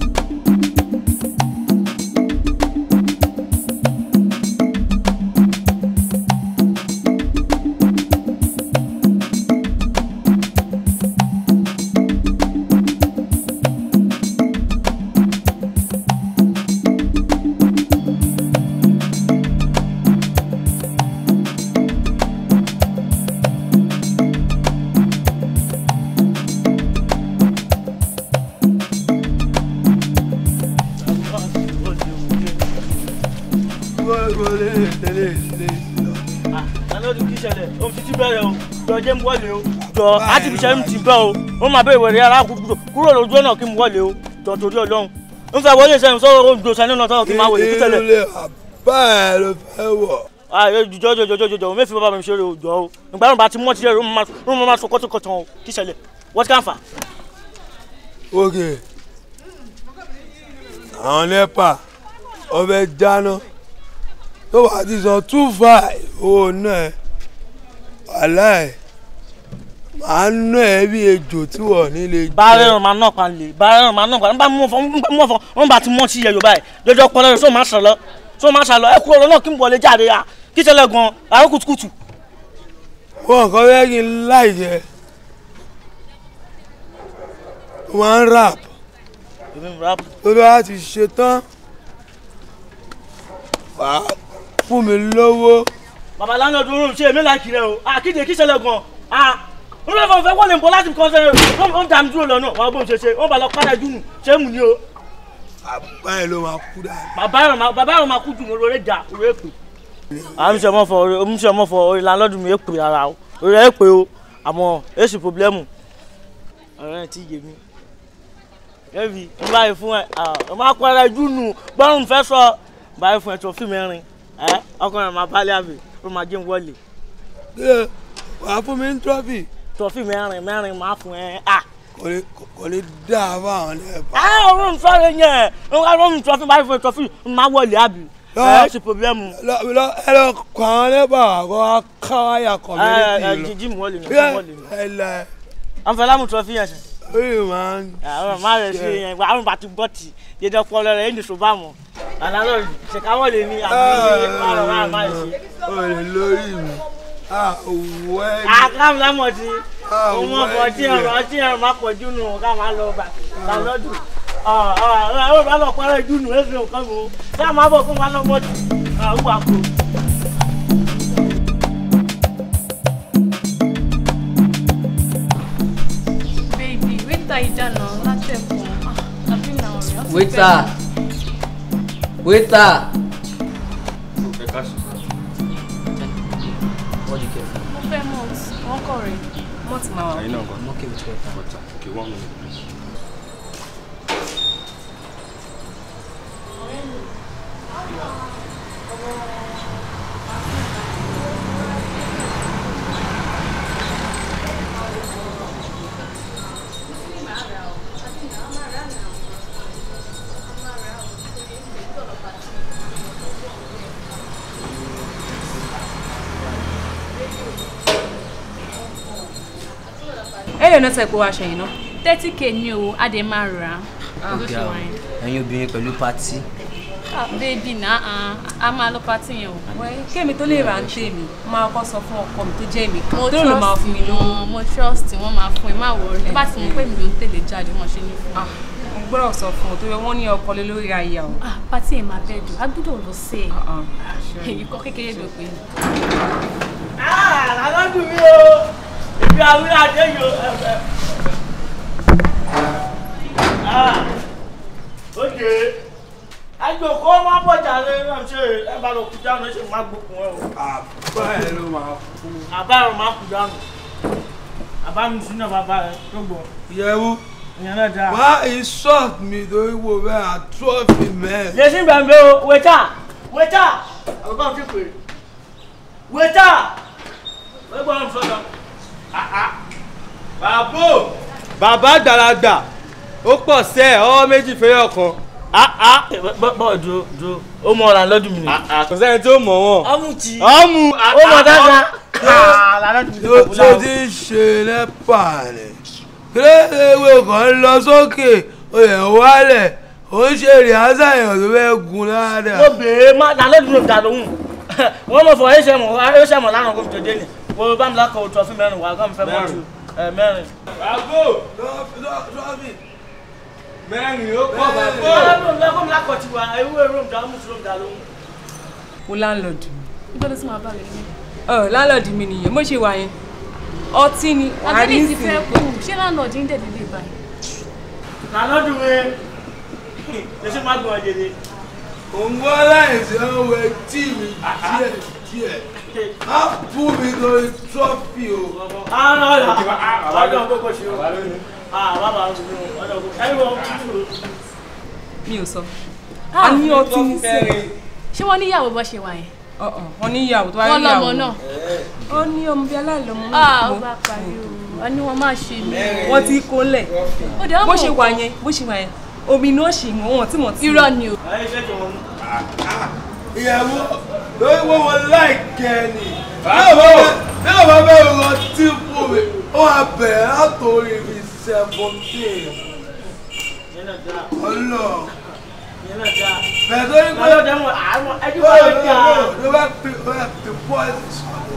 lọ́dún kí ṣẹlẹ̀ ohun títí bẹ̀rẹ̀ o jọ jẹ́ ń wọlé o jọ láti fi ṣe ń ti bẹ́ o ó máa bẹ̀rẹ̀ wẹ̀rẹ̀ alákùúgbò kúrò lójú ọ̀nà kí n wọlé o jọ torí ọlọ́run ń fẹ́ wọlé sẹ́yìn sọ́wọ́ oúnjẹ sẹ́yìn náà sọ́wọ́ kí n máa wọlé kí ṣẹlẹ̀. ilé àbá ẹ ló fẹ́ wọ̀. ayé jọjọ jọjọ jọjọ jọ mẹ́fì bàbá mi ṣeré o jọ o ìgbà yóò bá ti mọ́ ti rẹ̀ ó máa sọ kọ́tọ̀kọ́tọ̀ o kí ṣẹlẹ̀ wọ́n ti káǹfà. ok àwọn nepa ọbẹ̀ jáná tó bá ti san two five owó náà wàhálà ẹ̀ máa ń ná ẹ bí ejò tí wọ́n nílé jẹ́. báárẹ̀ ràn máa náà pa lè báárẹ̀ ràn máa náà pa nígbà mú ọ̀fọ̀ nígbà mú ọ̀fọ̀ wọn bá ti mọ́ sí yẹyọ báyìí jọjọ pọlọ rẹ sọ máa sàlọ sọ máa sàlọ ẹ kúrò lọ́nà kí n wọlé jáde ya kí ṣẹlẹ̀ gan àwọn kùtùkùtù. wọn kàn fẹ́ kí n láì jẹ wọn ń rap lórí wa ti ṣe tán wàá fún mi lówó. bàbá lánàá dúró ṣe èmi láìkì rẹ o àkíde kí ṣẹlẹ̀ gan ah n lọ fọwọ́ fẹ́ wọlé nbọ láti kọ́ sẹ́yìn ó ń dà mí dúró lọ́nà wọn bó ń ṣe ṣe wọn bá lọ padà júnù ṣé mú ni o. báyìí ló máa kú dáa. bàbá yẹn máa bàbá yẹn máa kú jù ní orí ẹja orí èpè. àmì sọmọ fọ orí omi sọmọ fọ orí lánàádùn mi èpè ara o orí èpè o àmọ́ èsì pọblẹ́mù ọ̀rẹ́ ti yé mi. ẹbí n báyìí fún ẹ ọ máa padà júnù gbọ́rùn fẹ́ sọ báyìí fún ẹ tó fíìmù ẹrin ẹ ọkùnrin máa bá lé àbí ó máa jẹun wọlé. wàá fún mi ní trọ́fì. trọ́fì mẹ́rin mẹ́rin máa fún ẹ à. kò ní dáa fáwọn nepa. ẹ ọrùn sọ̀rọ̀ yẹn ọrùn trọ́fì báyìí fún ẹ trọ́fì máa wọlé àbí ẹ ṣe pọblẹ́mù. ẹ lọ kọ àwọn nepa kó wá ká wáyà kọ mi ní ẹ kìlọ. ẹ jíjí mu wọlé ní wọlé ní. ẹ lẹ. àǹfààní trọ́fì yẹn sẹ. oye máa ń. àwọn máa rẹ̀ ṣe yẹn àwọn bá ti gbọ́ tì dédé ọpọlọ rẹ̀ ẹni ṣùgbọ́n àmọ́ àlálọ́ ṣèkáwọ́ lè ní àbí ọ̀rọ̀ máa máa ṣe. o lè lórí mi àwẹ̀ ni. àkàmù lámọ̀ tí ọmọ Àwẹ̀ ọkọ̀ tí ni. ẹ̀rọ tí ẹ̀rọ máa pọ̀ jù nù ká máa lọ gbà lálọ́dún ọ̀ọ́ bá lọ parẹ́ jù nù ẹ̀sìn nǹkan mú tí a máa bọ̀ fún wa lọ́mọ tí àwọn àpò. baby wíta ìdáná látẹ̀kùn àbí nà ọ̀rẹ́ ọ̀sẹ̀ Waiter. Waiter. What do you care for? mo fẹ́ mọ̀ wọ́n kọ̀ rẹ̀ mọ́ ti máa wà. I know, I'm okay with waiter. Okay, one minute, please. ẹ lè ná sẹ́pọ̀ aṣọ yìí náà. thirty k ní o a dẹ̀ máa rà á bó ṣe Ọ̀gá o, wà yẹn. ẹ̀yin obìnrin pẹ̀lú pátí. Ah, baby náà a máa lọ pátì yẹn o. wẹ́ kémi tó lè ra ń tèmi máa kọ́ sọ fún ọkọ mi tó jẹ́ èmi kan mo tó lè máa fún mi lówó. wọn mo trust wọn máa fún ẹ má wọrí tó bá ti mọ pé mi ló ń tẹ̀lé jáde wọn ṣe ní fún mi. mo gbọ́dọ̀ sọ fún ọ tó yẹ wọ́n ní ọkọ lé lórí aya o. Ah, pátì ẹ̀ máa bẹ́ẹ̀ dùn a gbọ́dọ̀ lọ sí ẹ̀. èyí kọ́ kékeré ló pé. lálọ́dún mi o ìgbé awúrẹ́ adé yìí o. oge àjòkó máa bọ̀jà lé náà ṣe ẹ bá lọ kú jánu ẹ ṣe máa gbókun ẹ o. àbá ẹ ló máa kú. àbá ẹ máa kú jánu àbá mi sínú bàbá ẹ tó gbọ́. yẹwu ìyẹn náà dáa. wá insult mi torí wo bẹ́ẹ̀ àtúrọ̀fì mẹ́ẹ̀. yẹsìn gbàgbé o wẹ́tà wẹ́tà àbúkọ́ ti pè é wẹ́tà wẹ́gbọ́n mi sọ̀tọ̀. bàbá bàbá àgbàlagbà ó pọ̀ sẹ́ ẹ̀ ọwọ́ méjì fẹ́rẹ́ ọ̀kan. bọ́ dúró dúró ó mọ ọ̀ràn lọ́dún mi ni. kò sẹ́ni tó mọ̀ wọ́n. ọmú tí ọmú. ó mọ dáadáa. tó ti ń ṣe nẹ́pà ni kílódéwé kan lọ sókè oyè wálẹ̀ ó ń ṣe rìhásà èèyàn tó fẹ́ gun dáadáa. mo bèèrè má lálọ́dún ló dà lóhùn wọ́n mọ̀ fọ ẹ̀ ṣe mọ̀ ẹ̀ ṣe mọ̀ lánàá kó fi tòde ni wo bá mi lákọ̀ òtún ọ̀fìn mẹ́rin wà gán mi fẹ́ mọ́ ju ẹ̀ mẹ́rin. bàbá mẹ́rin ó pọ̀ bàbá. lọ́kọ̀ mi lákọ̀ tiwa ewé rome dà mùsùlùmí dà lóhùn. mo láńlọ́ọ̀dù. nígbà tó sì máa bá rẹ̀ ní. ọ láńlọ́ọ̀dù mi nìyẹn mo ṣe wà yẹn ọtí ni àgbẹ̀lẹ̀ ti fẹ́ kú ṣé láńlọ́ọ̀dù ń dẹ̀dẹ̀ lè báyìí. lálọ́dún mi ṣe má gbọ́n jẹjẹ. òun wá láìsí ọwọ́ etí mi díẹ̀ díẹ̀ á bú mi lórí trọ́fì o. àwọn ọ̀dọ́ ọ̀dọ́ kókó ṣe o àwọn bàbá mi ọ̀dọ́ kókó ẹ̀rí wọn kúrò. mi ò sọ a ní ọtí ní sẹ́yìn. ṣé wọ́n níyàwó bọ́ ṣe wà yẹn. wọ́n ní ìyàwó tó wá wọ́n ní ìyàwó lọ́mọ náà. ó ní ọmọ bíi aláìlọ́mọ ah ó bá parí o wọ́n ní wọ́n máa ṣe mí. wọ́n ti kó lẹ̀ ó dẹ̀ bó ṣe wà yẹn bó ṣe wà yẹn omi ni ó ṣì wọ́n wọ́n tí mo ti. irọ́ ni o. ayé iṣẹ́ tó wọn mú. ìyàwó lórí wọn wọn láìkẹ́ ni bí ọba bẹ́ẹ̀ lọ tí fún mi ó wà bẹ̀rẹ̀ látòrí mi seventeen ọlọ bẹ́ẹ̀ tó ní pé lálọ́dún ẹ̀wọ̀n àwọn ẹjú ó bá yẹ yẹ kí kí a. ló bá pè ó yẹ pè pọ́ìsì sọ̀rọ̀.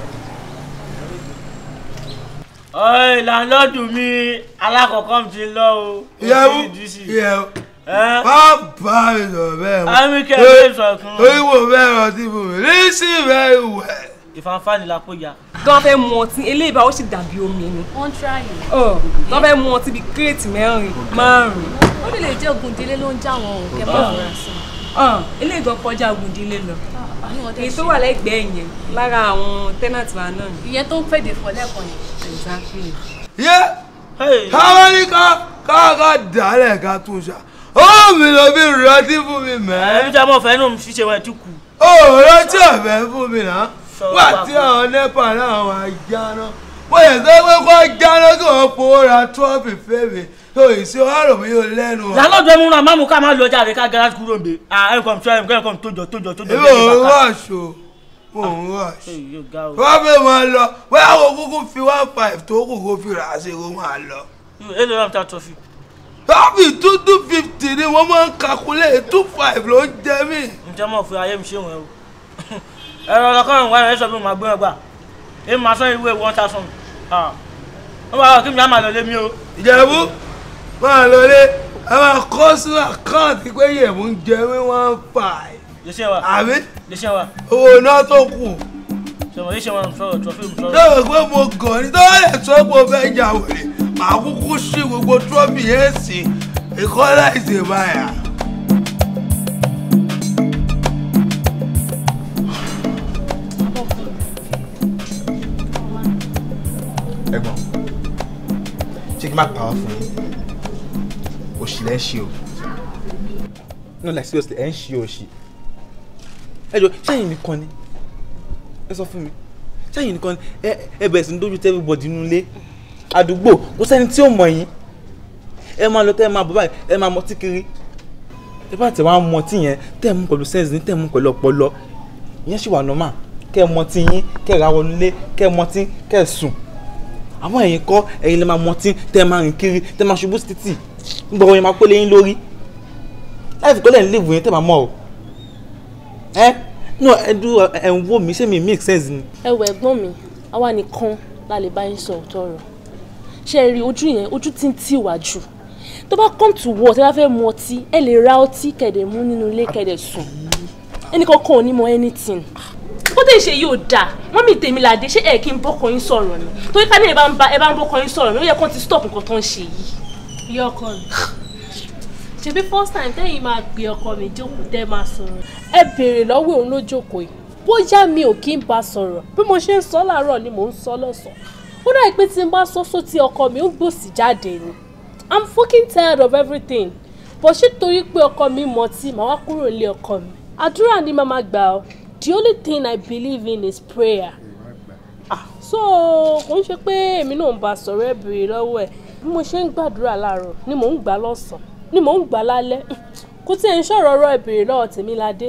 ọ̀ẹ́ lálọ́dún mi alákọ̀ọ́kọ́ mi ti lọ o. ìyàwó ìyàwó má bá mi sọ̀rọ̀ bẹ́ẹ̀ mọ́. Àmì kẹ́ ẹ bẹ́ẹ̀ sọ̀kan. torí wo bẹ́ẹ̀ rántí fún mi listen very well. ìfanfà ni lápò ya. tó fẹ́ mu ọtí eléyìí bá ó sì dàbí omi ni. wọ́n ń tíráyè. tó fẹ́ mu ọtí bíi kírètì mẹ́rin márùn-ún. ó lè lè jẹ́ ogun ìdílé ló ń já wọn o kẹ́ bá fura sí. eléyìí gan kọjá ògùndílé lọ èyí tó wà lẹ́gbẹ̀ẹ́ yẹn lára àwọn tẹ́nàtì wa náà. ìyẹn tó ń fèdè fọ lẹ́ẹ̀kan yẹn. exactly. yé káwọn ní ká ká ká dálẹ̀ ká tún ṣá ó mi lọ bí rántí fún mi mẹ́. ẹ̀mí tí a mọ̀ fẹ́ nù fi ṣe wọn ẹ̀ tún kù. ó rántí ọ̀fẹ́ fún mi náà wà tí àwọn nepa náà wà jáná wọ́n yẹ sọ pé kó jáná kí wọ́n fowó ra trọ́fì fèmí tó ìṣe ọ̀rọ̀ mi yóò lẹ́nu. lálọ́dún ẹ̀mú náà máàmù ká máa lọ jáde ká gẹ́rẹ́ kúrò ń bẹ. ẹ̀kọ́ mi sọ ẹ̀kọ́ mi tójọ tójọ tójọ. èmi ò ń rọ̀ṣù mò ń rọ̀ṣù wọ́n fẹ́ máa lọ wọ́n yà wò kúkú fi one five tó kù kó fi rà á sí kó máa lọ. èlò náà ta tọ́fì. tọ́fì two two fifty ni wọ́n máa ń kakulé two five ló ń jẹ mí. ǹjẹ́ mọ̀ fún ayé mi ṣé wọn o. ẹ̀rọ ọlọ́kọ́rin wà ní ẹ̀ṣọ́ bí mo máa gbé wọn gbà. èmi máa sọ ìwé one thousand wọ́n bá wà kí mi á máa lọ lé mi o. ìjẹ̀bú máa lọlé a máa kọ́ sínú àkáǹtì pé yẹ̀mú ń jẹ mí one five. lè ṣe wa àbí lè ṣe wa owó náà tó kù. sọ̀rọ̀ lè ṣe wa sọ̀rọ̀ trọ́fì mi sọ̀rọ̀. lọ́wọ́ pé mo gàn ní tó lè tó pé o fẹ́ jà wèrè màá kúkú sí gbogbo trọ́fì yẹn sí ìkọ́lá ìṣèbáyà. ẹ̀gbọ́n ṣé kí n má pàrọ̀ fún yín òṣì lẹ́ ń ṣe o no like seriously ẹ̀ ń ṣe òṣì ẹ jọ sẹ́yìn nìkan ni ẹ sọ fún mi sẹ́yìn nìkan ni ẹ ẹ bẹ̀rẹ̀ sí ní dójú tẹ́ everybody nínú ilé àdúgbò kò sẹ́ni tí ò mọ̀ yín ẹ máa lọ tẹ́ ẹ máa bọ̀ báyìí ẹ máa mọtí kiri ẹ bá tẹ̀ wá mọtí yẹn tẹ́ ẹ mú pẹ̀lú sense ní tẹ́ ẹ mú pẹ̀lú ọpọlọ ìyẹn sì wà normal kẹ́ ẹ mọtí yín kẹ́ ẹ ra wọnú ilé kẹ́ ẹ mọtí kẹ́ ẹ sùn àwọn ẹ̀yin kọ́ ẹ̀yin lè máa mọtí tẹ́ ẹ máa rìn kiri tẹ́ ẹ máa ṣubú sí títì nígbà wọn yẹn máa pélé yín lórí láì fi kọ́lẹ̀ ń léwu yẹn tẹ́ ẹ máa mọ̀ ọ́ ẹ no ẹ dúró ẹ ń wò mí ṣé mi make sense ni. ẹ wọ ẹ̀gbọ́n mi àwa nìkan la lè bá yín sọ òótọ́ ọ̀rọ̀ ṣe é rí ojú yẹn ojú tí ń tì wá jù tó bá come to war tí wọ́n fẹ́ mu ọtí ẹ lè ra ọtí kẹ̀dẹ̀ mú nínú ilé kẹ̀dẹ̀ sùn ẹnì kankan ò ní mọ anything ó tẹ̀ ṣe yóò dáa wọ́n mi tèmi làdé ṣé ẹ̀ kí n bọ́kọ yín sọ̀rọ̀ ni torí ká ní ẹ bá ń bá ẹ bá ń bọ́kọ yín sọ̀rọ̀ ni ó yẹ kó ti stop nǹkan tó ń ṣe yìí. ìyá ọkọ mi ṣebí first time tẹ́yìn máa gbé ọkọ mi jókòó tẹ́ máa sọ̀rọ̀ ẹ béèrè lọ́wọ́ òun ló jókòó yìí bóyá mi ò kí ń bá sọ̀rọ̀ bí mo ṣe ń sọ láàárọ̀ ni mò ń sọ lọ́sàn-án ó dà pé tí n bá sọ sóti ọkọ mi ó gbòsì jáde ni i'm fucking tired of everything bó ṣe torí pé ọkọ mi mọtí màá wá kúrò nílé ọkọ mi àdúrà ni màmá gbà ọ the only thing i believe in is prayer ah so kò ń ṣe pé èmi náà ń bá sọ̀rọ̀ ẹ̀ béèrè lọ́wọ́ ẹ̀ bí mo ṣe ń gbàdúrà láàárọ̀ ni mò ń gbà lọ́sàn-án ni mò ń gbà lálẹ́ kò tí ẹ̀ ń ṣọ̀rọ̀ ọ̀rọ̀ ẹ̀ béèrè lọ́wọ́ tèmi ládé.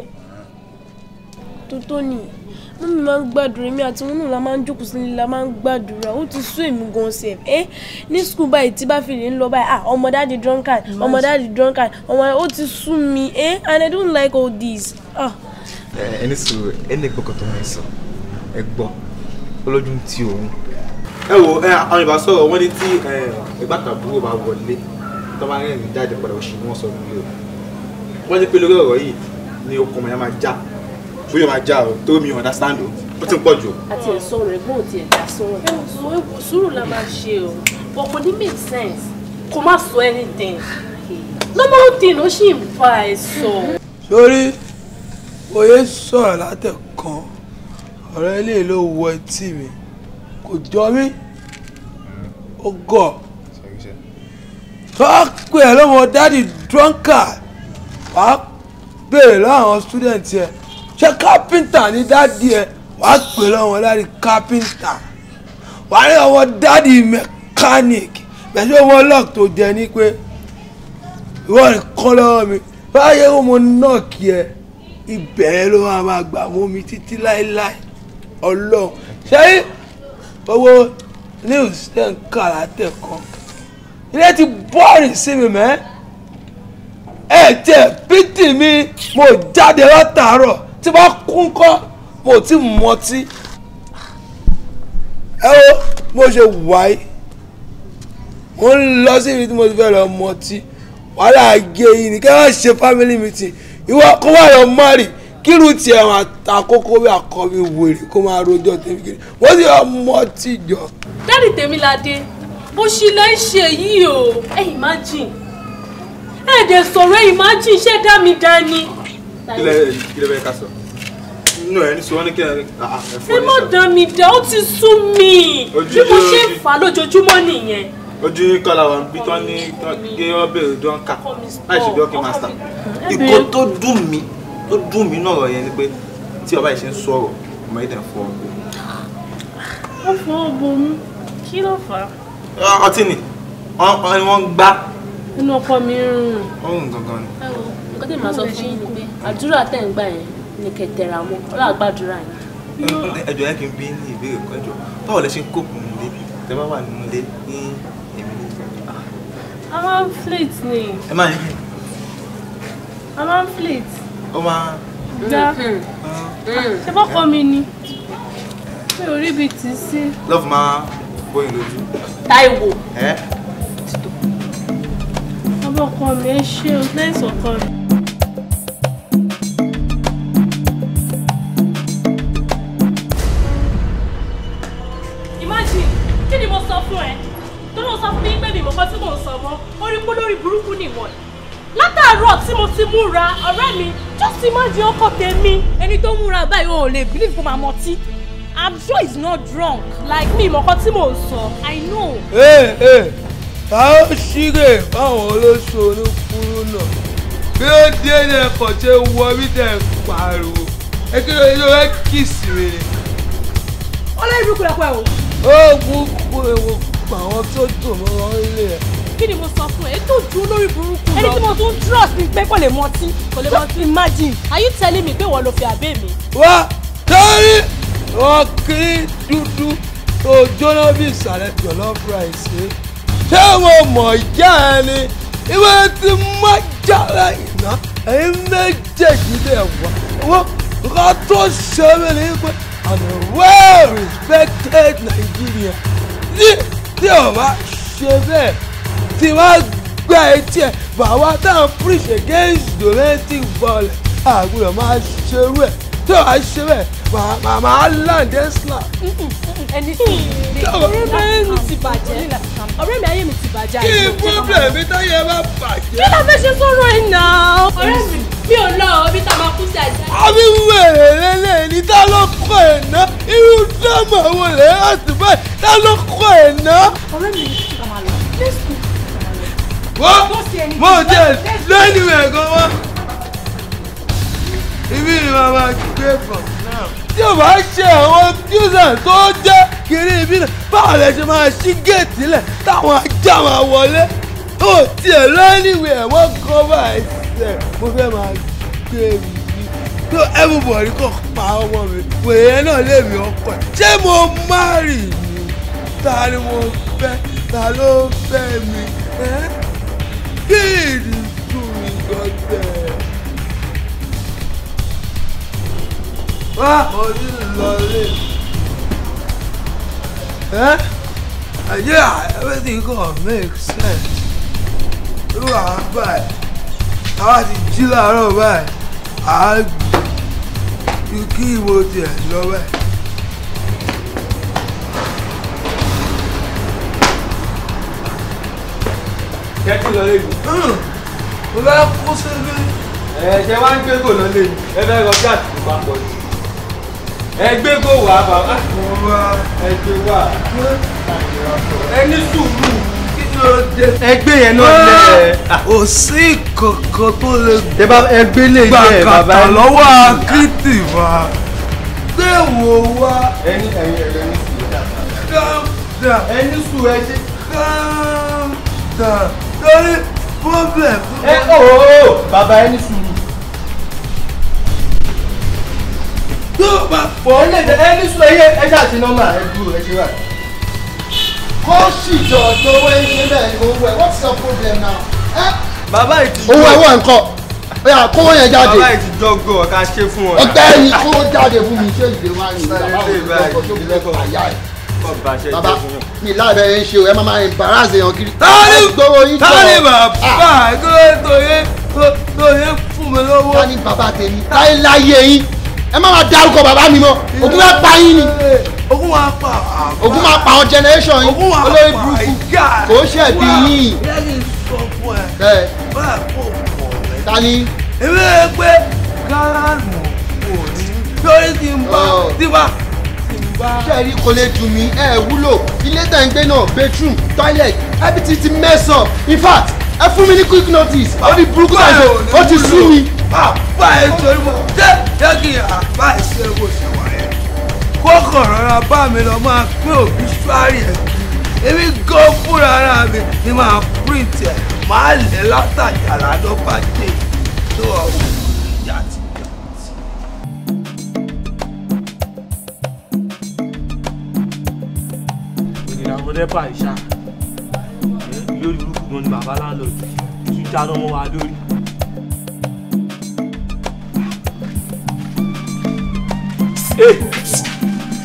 tó ní mọ́mí máa ń gbàdúrà èmi àti wọn náà la máa ń jókòó sílé la máa ń gbàdúrà ó ti sún èmi gan sef ẹ ní skul báyìí tí bá fi lè ń lọ báyìí ah ọmọ dáàdi drunkard ọmọ dáàdi drunkard ọmọ ó ti sún mi ẹ and i don't like all this ah. ẹni sùúrù ẹni gbọ́kàn tó máa ń sọ ẹ gbọ́ olójú ti òun. ẹ wo ẹ àwọn ìbá sọ̀rọ̀ wọ́n ní tí ẹgbàtàbúrò bá wọlé tó máa ń rìn jáde padà òṣì ni wọ́n sọ nílé o wọ́n ní pé lórí ọ̀rọ̀ yìí ni okùn ọmọ yẹn máa já bóyá máa já o tó mi understand o ó ti ń pọ̀ jù o. àti ẹ̀sọ́ rẹ̀ gbọ́n ti ẹ̀dá sọ̀rọ̀ sùúrù la máa ṣe o but kò ní make sense kò má sọ anything normal thing ó sì ń bá ẹ sọ. sórí oyè sọ̀rọ̀ látẹ̀kan ọ̀rọ̀ ilé ló wọ etí mi kò jọ mí ó gọ̀ tó a pè ẹ́ lọ́mọ dádì drunkard wàá béèrè láwọn student yẹn ṣé kápẹ́ńtà ní dádì ẹ wàá pè lọ́wọ́ dádì kápẹ́ńtà wàá ní ọmọ dádì mẹkáníìkì bẹ̀sẹ̀ ọmọ lock tó jẹ ní pé ìwọ nìkan lọ́wọ́ mi báyẹ̀ wọ́n mo náà kí ẹ ibẹ̀ ló máa máa gbà mú mi títí láéláé ọlọ́run ṣé owó news tẹ̀ ń kà látẹ̀kọ́ ilé ti bọ́ọ̀rì sí mi mẹ́ ẹ tiẹ̀ pítì mi mo jáde látàárọ̀ tí bá kún kọ́ mo ti mọtí ẹ wo mo ṣe wáyé mo ń lọ sí ibi tí mo ti fẹ́ lọ mọtí wàhálà gé yìí ni kí wọ́n ṣe family meeting ìwọ kó wà lọ mọ́rì kírun tiẹ̀ wọn àkókò bí àkọ́bí wèrè kó máa rojọ́ tèmi kiri wọ́n sì yọ mọtí jọ. dáàdì tèmiládé bó ṣe lẹ́ ń ṣe yìí o ẹ imagine ẹ dẹ̀ sọ̀rọ̀ ẹ imagine ṣé dá mi dání. kílẹ̀ kílẹ̀ bẹ́ẹ̀ ká sọ nínú ẹ̀ ní sọ wọ́n ní kí ẹ ẹ má dá mi dá ó ti sú mi bí mo ṣe ń fà á lójoojúmọ́ nìyẹn. ojú yín kọ́ làwọn bí tán ní gé ọ́bẹ̀rẹ̀ dọ́ńkà láì ṣe bí ọ́kì mástà. ìkó tó dùn mí tó dùn mí náà yẹn ni pé tí ọba yìí ṣe ń sọ̀rọ̀ ọmọ yìí dẹ̀ ń fọ ọgbọ. ó fọ ọgbọ mú kí ló fà á. ọtí ni wọ́n ń gbá. inú ọkọ mi ń rùn. ó ń gangan ni. ẹ wo nǹkan tí màá sọ fún yín ni pé àdúrà tẹ̀ ń gbà yẹn ni kẹtẹrà mọ́ ọlọ́run àgbàdúrà yẹn. ẹjọ yẹn kí n bí ní ìbéèrè kan ẹjọ báwo lẹ ṣe ń kóòpù nílé tẹ bá wà nínú ilé ní èmi ní. a máa ń flit ni ẹ máa ń a máa ń flit ó máa. gbá ṣe bọ́kọ mi ni. mi ò rí ibi tì í sí. love máa bóyin lójú. Táíwò. ẹ bàbá ọkọ mi ẹ ṣe o thanks ọkọ mi. imagine kí ni mo sọ fún ẹ tó ló sọ fún mi pé mi mọ̀ kan tí mò ń sọ mọ́ orí pé lórí burúkú nìwọ̀n látàárọ̀ tí mo ti múra ọ̀rẹ́ mi just imagine ọkọ tèmi. ẹni tó múra báyìí ò lè believe kó máa mọtí i'm sure he's not drunk like mi mọ̀ kan tí mò ń sọ i know. ee ee ta ó ṣíre báwọn olóṣù oníkúrú náà bí ó dé ní ẹkọ tí ó wọ bí tẹ ẹ pariwo ẹ kí ló ló ẹ kìsì mi ni. ọlọ́run burúkú lọ́pọ̀ ẹ̀ o. ó kúkú ewu pa àwọn tó dùn mọ́ wọn lé ẹ. kí ni mo sọ fún ẹ ètò ìjú olórí burúkú lọ. ẹni tí mo tún trust ni pé kò lè mọtí kò lè mọtí imagine are you telling me pé wọ́n lo fi àbẹ́ mi. wá torí wọn kiri dúdú tó jóná bí ìsàlẹ̀ jọ̀lọ́ fúráìsì ṣé mo mọ̀ ìjà ẹ ni ìwé tí má jà lẹ́yìn náà ẹ̀yin méjèèjì lè wá wọ́n nǹkan tó ṣe mí ni pé I'm a well respected Nigerian tí tí o bá ṣe bẹ́ẹ̀ tí wọ́n gbá etí ẹ̀ bàbá táwọn preach against domestic violence àgùrọ̀ máa ṣerú ẹ̀ tí o bá ṣe bẹ́ẹ̀ màá máa land ẹ̀ slap. ẹni tí ọ̀rẹ́ mi ayé mi ti bàjẹ́ ọ̀rẹ́ mi ayé mi ti bàjẹ́. kí ni problem mi tó yẹ bá bàjẹ́. kí ló fẹ́ ṣe sọ̀rọ̀ ẹ̀ náà. ọ̀rẹ́ mi mi ò lọ ibi tá a máa kú sí àìsàn. àbí wèrè lélẹ̀ ní tá ló kọ́ ẹ̀ ná irú dáàmú àwọn olè láti báyìí tá ló kọ́ ẹ̀ ná. ọ̀rẹ́ mi ní kí máa lọ let's go. wọ́n mo jẹ́ lẹ́nu ẹ̀ gan wá. ibi ni màá máa gbé bọ̀ náà. tí o bá ṣe àwọn kíúsàn tó jẹ́ kiri ibi náà báwo lẹ ṣe máa ṣí géètì lẹ̀ táwọn ajá máa wọlé. ó tiẹ̀ lẹ́nu ẹ̀ wọ́n kọ́ báyìí sẹ̀ mo fẹ́ máa gbé mi tó everybody kò pa ọmọ mi wèé náà lè mi ọkọ ẹ ṣé mo márì ni ta ni mo fẹ́ ta ló fẹ́ mi ẹ́ kí ìdí tún mi gbọ́dẹ̀. wá mo ti lọ lé ẹ́ yeah everything gonna make sense irú àwọn báyìí àwa ti jí láàárọ̀ báyìí àá ju kí ìwò tiẹ̀ lọ bẹ́ẹ̀. kẹ́kí lọ lé mi. mo fẹ́ kó síbi. ẹ ṣe wá ń gbé gò lọ lé mi ẹ fẹ́ rọ gáàsì tó bá pọ̀ jù. ẹ gbé gò wá bàbá. ẹ gbé wá. ẹ ní sùúrù. kí ló dé. ẹgbẹ́ yẹn náà lẹ̀. kò sí kankan tó lè ẹ bá ẹgbẹ́ lè yẹ bàbá gbàkàtà lọ́wọ́ akitì wa gbé wo wá. ẹni ẹni ẹni sùúrù. calm down. ẹni sùúrù ẹ ṣe. calm down. torí problem. ẹ ooo bàbá ẹni sùúrù. tó bá fọ ẹ lè ẹni sùúrù ẹ yẹ ẹ ṣàṣì nọ́mbà ẹ dúró ẹ ṣe wà. kó sì jọ tó wẹ́ ṣe bẹ́ẹ̀ ni owó ẹ̀ what's your problem now? bàbá ìtì owó ẹ̀ wọ̀ nǹkan bóyá kówó yẹn jáde bàbá ìtì jọgọ ká ṣe fún ọ. ọgbẹ́ ẹni kówó jáde fún mi ṣé ìdè wá ní bàbá Ilé òun báyìí, lọ́kọ̀ tó fi lẹ́kọ̀ọ́ àyà ẹ̀ bàbá ṣe bàbá jẹ fún yàn. mi láàbẹ̀ yẹn ṣe o ẹ máa máa embarrass èèyàn kiri. tani gbowó yín jọ tani bàbá kí ló tó yẹ tó yẹ fún mi lọ́wọ́. tani bàbá tèmi táyé láyé yín ẹ má máa dárúkọ bàbá mi mọ́ ogun máa pa yín ni ogun máa pa ogun máa pa àwọn generation yín ogun máa olórí pa burúkú ìyá kò ṣẹ̀bi yín yẹ kí n sọ fún ẹ bẹ́ẹ̀ báyà kó pọ̀ rẹ̀. tani èmi rẹ̀ pé gáràmù kò ní lórí tí n bá tí bá tí n bá. sẹ́ẹ̀rí kò lè dùn mí ẹ wúlò ilé tẹ̀ ń gbé náà bedroom toilet everything ti mess up in fact ẹ fún mi ní quick notice ó ní burúkú náà ṣe ó ti sú mi. bá ẹ torí mo jẹ́ jẹ́ kí àbá ìṣe bó ṣe wà yẹn kókò rọra bá mi lọ máa pín òbí ṣúárì ẹ̀ kiri èmi gan fúnra ara mi ni máa print ẹ̀ máa lẹ̀ látàjà ládọ́ bá dé tó ọ̀hún ìyá ti gbà. ìrìn àwọn nẹ́pà ìṣá lórí burúkú gan ni bàbá láńlọ́ọ̀dù tún jáná mọ́ wa lórí.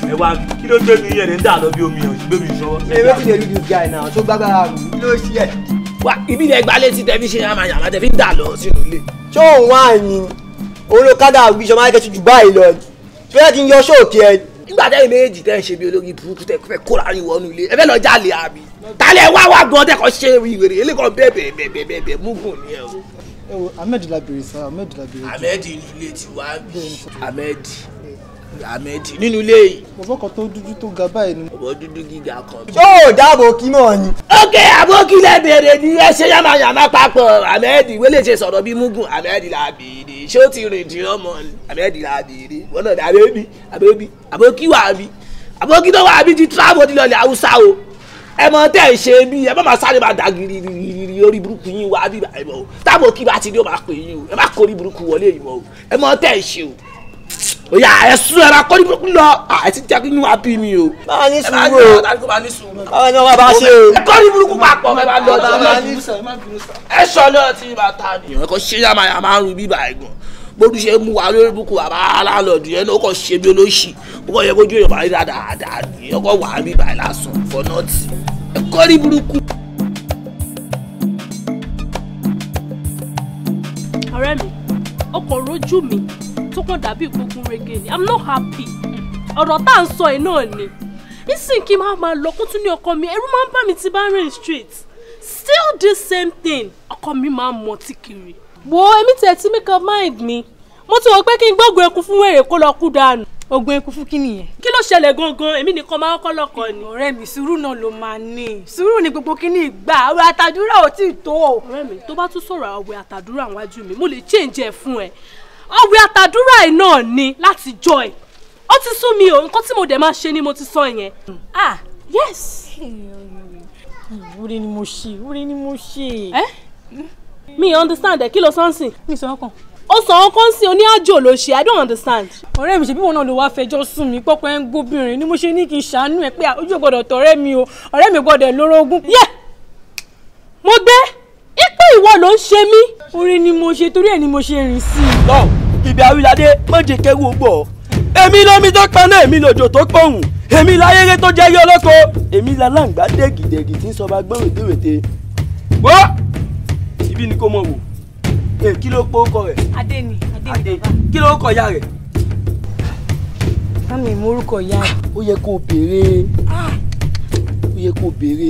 ẹ wá kí ló gbé mi yẹn ní dà lọ bí omi ọ̀ gbé mi sọ́wọ́. Hey, wetin dey do this guy now? Tó gbàgbára mi, kí ló ṣe ẹ̀? wá ibi ilẹ̀ gbalẹ̀ tí tẹ̀mí ṣe yàmà yàmà tẹ̀ fi ń dà lọ sínú ilé. Ṣé òun wá ní? Òun ló kádà wí ṣọmọ ayé kẹ́tù jù báyìí lọ. Ṣé fẹ́ kí n yọ ṣóòkì ẹ? nígbà tẹ́yìn méjì tẹ́ ń ṣe bí olórí burúkú tẹ́ fẹ́ kóra yín wọnú ilé ẹ fẹ́ lọ jalè àbí. tálẹ̀ wá wá gan tẹ́ kọ́ ṣe ìwèrè elékan bẹ́ẹ̀ bẹ́ẹ̀ bẹ́ẹ̀ bẹ́ẹ̀ bẹ́ẹ̀ bẹ́ẹ̀ mugun ni ẹ o. ẹ wo ahmed labere sa ahmed labere. ahmed inú ilé ti wá bí ahmed ahmed nínú ilé yìí. bọ̀bọ̀ kan tó dúdú tó ga báyìí ni. bọ̀bọ̀ dúdú gíga kan. Ṣé ò dáàbò kí mọ̀ ni? ok abókílẹ̀ bèrè ni ẹ ṣe yàmà yàmà papọ̀ ahmed wẹ́lẹ̀ ṣe sọ̀rọ̀ bí mugun ahmed la bèrè ṣé ó ti rìn dín ọmọ ni ahmed la bèrè wọn náà dàbí ẹbí àbẹ́bí àbókí wà bí àbókí tó wà bí ti travel ti lọlẹ̀ haúsá o ẹ mọ tẹ́ ẹ ṣe bí ẹ má máa sáré máa dà gírígírí orí burúkú yín wá bí báyìí mọ́ o táàbò kí bá ti ní o máa pè yín o ẹ má kórí burúkú wọlé yìí mọ́ o ẹ mọ tẹ́ ẹ ṣe o oya ẹ sún ẹ máa kórí burúkú lọ ẹ ti jẹ́ kí inú wa bí mi o. Máa ní ẹ máa sùúrù o. ní ọ̀tá kó máa ní sùúrù. Báwo ni wọ́n bá ṣe o? ẹ kórí burúkú papọ̀ ẹ máa lọ Bàbá sí ní ẹ sọ náà tí bá ta ni. ìwọ̀n kan ṣé yàmà yàmà ń ru bíbá ẹ̀gbọ́n bójú ṣe mú wa lórí búkú àbá aláàlọ́dún yẹn ó kàn ṣe bí olóṣì ó kàn yẹ kójú èèyàn bá rí dáadáa ní ọkọ̀ wà á bíbá ẹ̀ lásán for nothing ẹ kórí burúkú. ọ̀rẹ́ mi ọkọ̀ rojú mi tó kàn dàbí ìgbógun rege ni i'm not happy ọ̀rọ̀ tá à ń sọ yìí náà ni nísìnyí kí n máa máa lọ kó tún ní ọkọ mi ẹ̀rù máa ń bà mí tí bá ń rìn straight still the same thing ọkọ mi máa ń mọtí kiri wo èmi tẹ̀ tí make up mind mi mo ti wọ pé kí n gbógun eku fún wèrè kó lọ kú dànù. ogun eku fún kí nìyẹn. kí ló ṣẹlẹ̀ gangan èmi nìkan máa ń kọ́ lọ́kọ ni. ọ̀rẹ́ mi sùúrù náà ló máa ní sùúrù ní gbogbo kíní ìgbà àwọn àtàdúrà ò tí ì tó o. ọ̀rẹ́ mi tó bá tún sọ̀rọ̀ àwẹ̀ àtàdúrà wájú mi mo lè change ẹ̀ fún ẹ àwẹ̀ àtàdúrà ẹ̀ náà ni láti jọ ẹ̀ ó ti sún mi o nǹkan tí mo dẹ̀ máa ṣe ni mo ti sọ yẹn. ah yes. wúre ni mo ṣe wúre ni mo ṣe. ẹ mi understand ẹ kí ló sọ́nsìn. mi sọ ọkàn. ó sọ wọn kàn sí oní àjò ló ṣe i don't understand. ọ̀rẹ́ mi ṣe bí wọn náà ló wáá fẹjọ́ sùn mí pọ́pọ́ ẹ̀ ń gbóbìnrin ni mo ṣe ní kí n ṣàánú ẹ pé ojú ò gbọ́dọ̀ tọ̀rẹ́ mi o ọ̀rẹ́ mi gbọ́dọ̀ lórogún. yẹ mo gbé ipò ìwọ ló ń ṣe mí. orí ni mo ṣe torí ẹ̀ ni mo ṣe rìn sí i. lọ ibi àwíládé méje kẹrù gbọ èmi lómi tó paná èmi lòjò tó pọ̀hùn èmi láyéré tó jẹ́ yé olóko èmi lálàǹgbá dégìdégì tí ń sọba gbọ́n wètèwètè wọ́ ibi ni kò mọ̀ wò ẹ kí ló pọ̀ ọkọ rẹ̀ adé ni adé ni bàbá. kí ló kọ ya rẹ̀. sámi ìmúrúkọ ìyá rẹ̀. ó yẹ kó o béèrè ó yẹ kó o béèrè.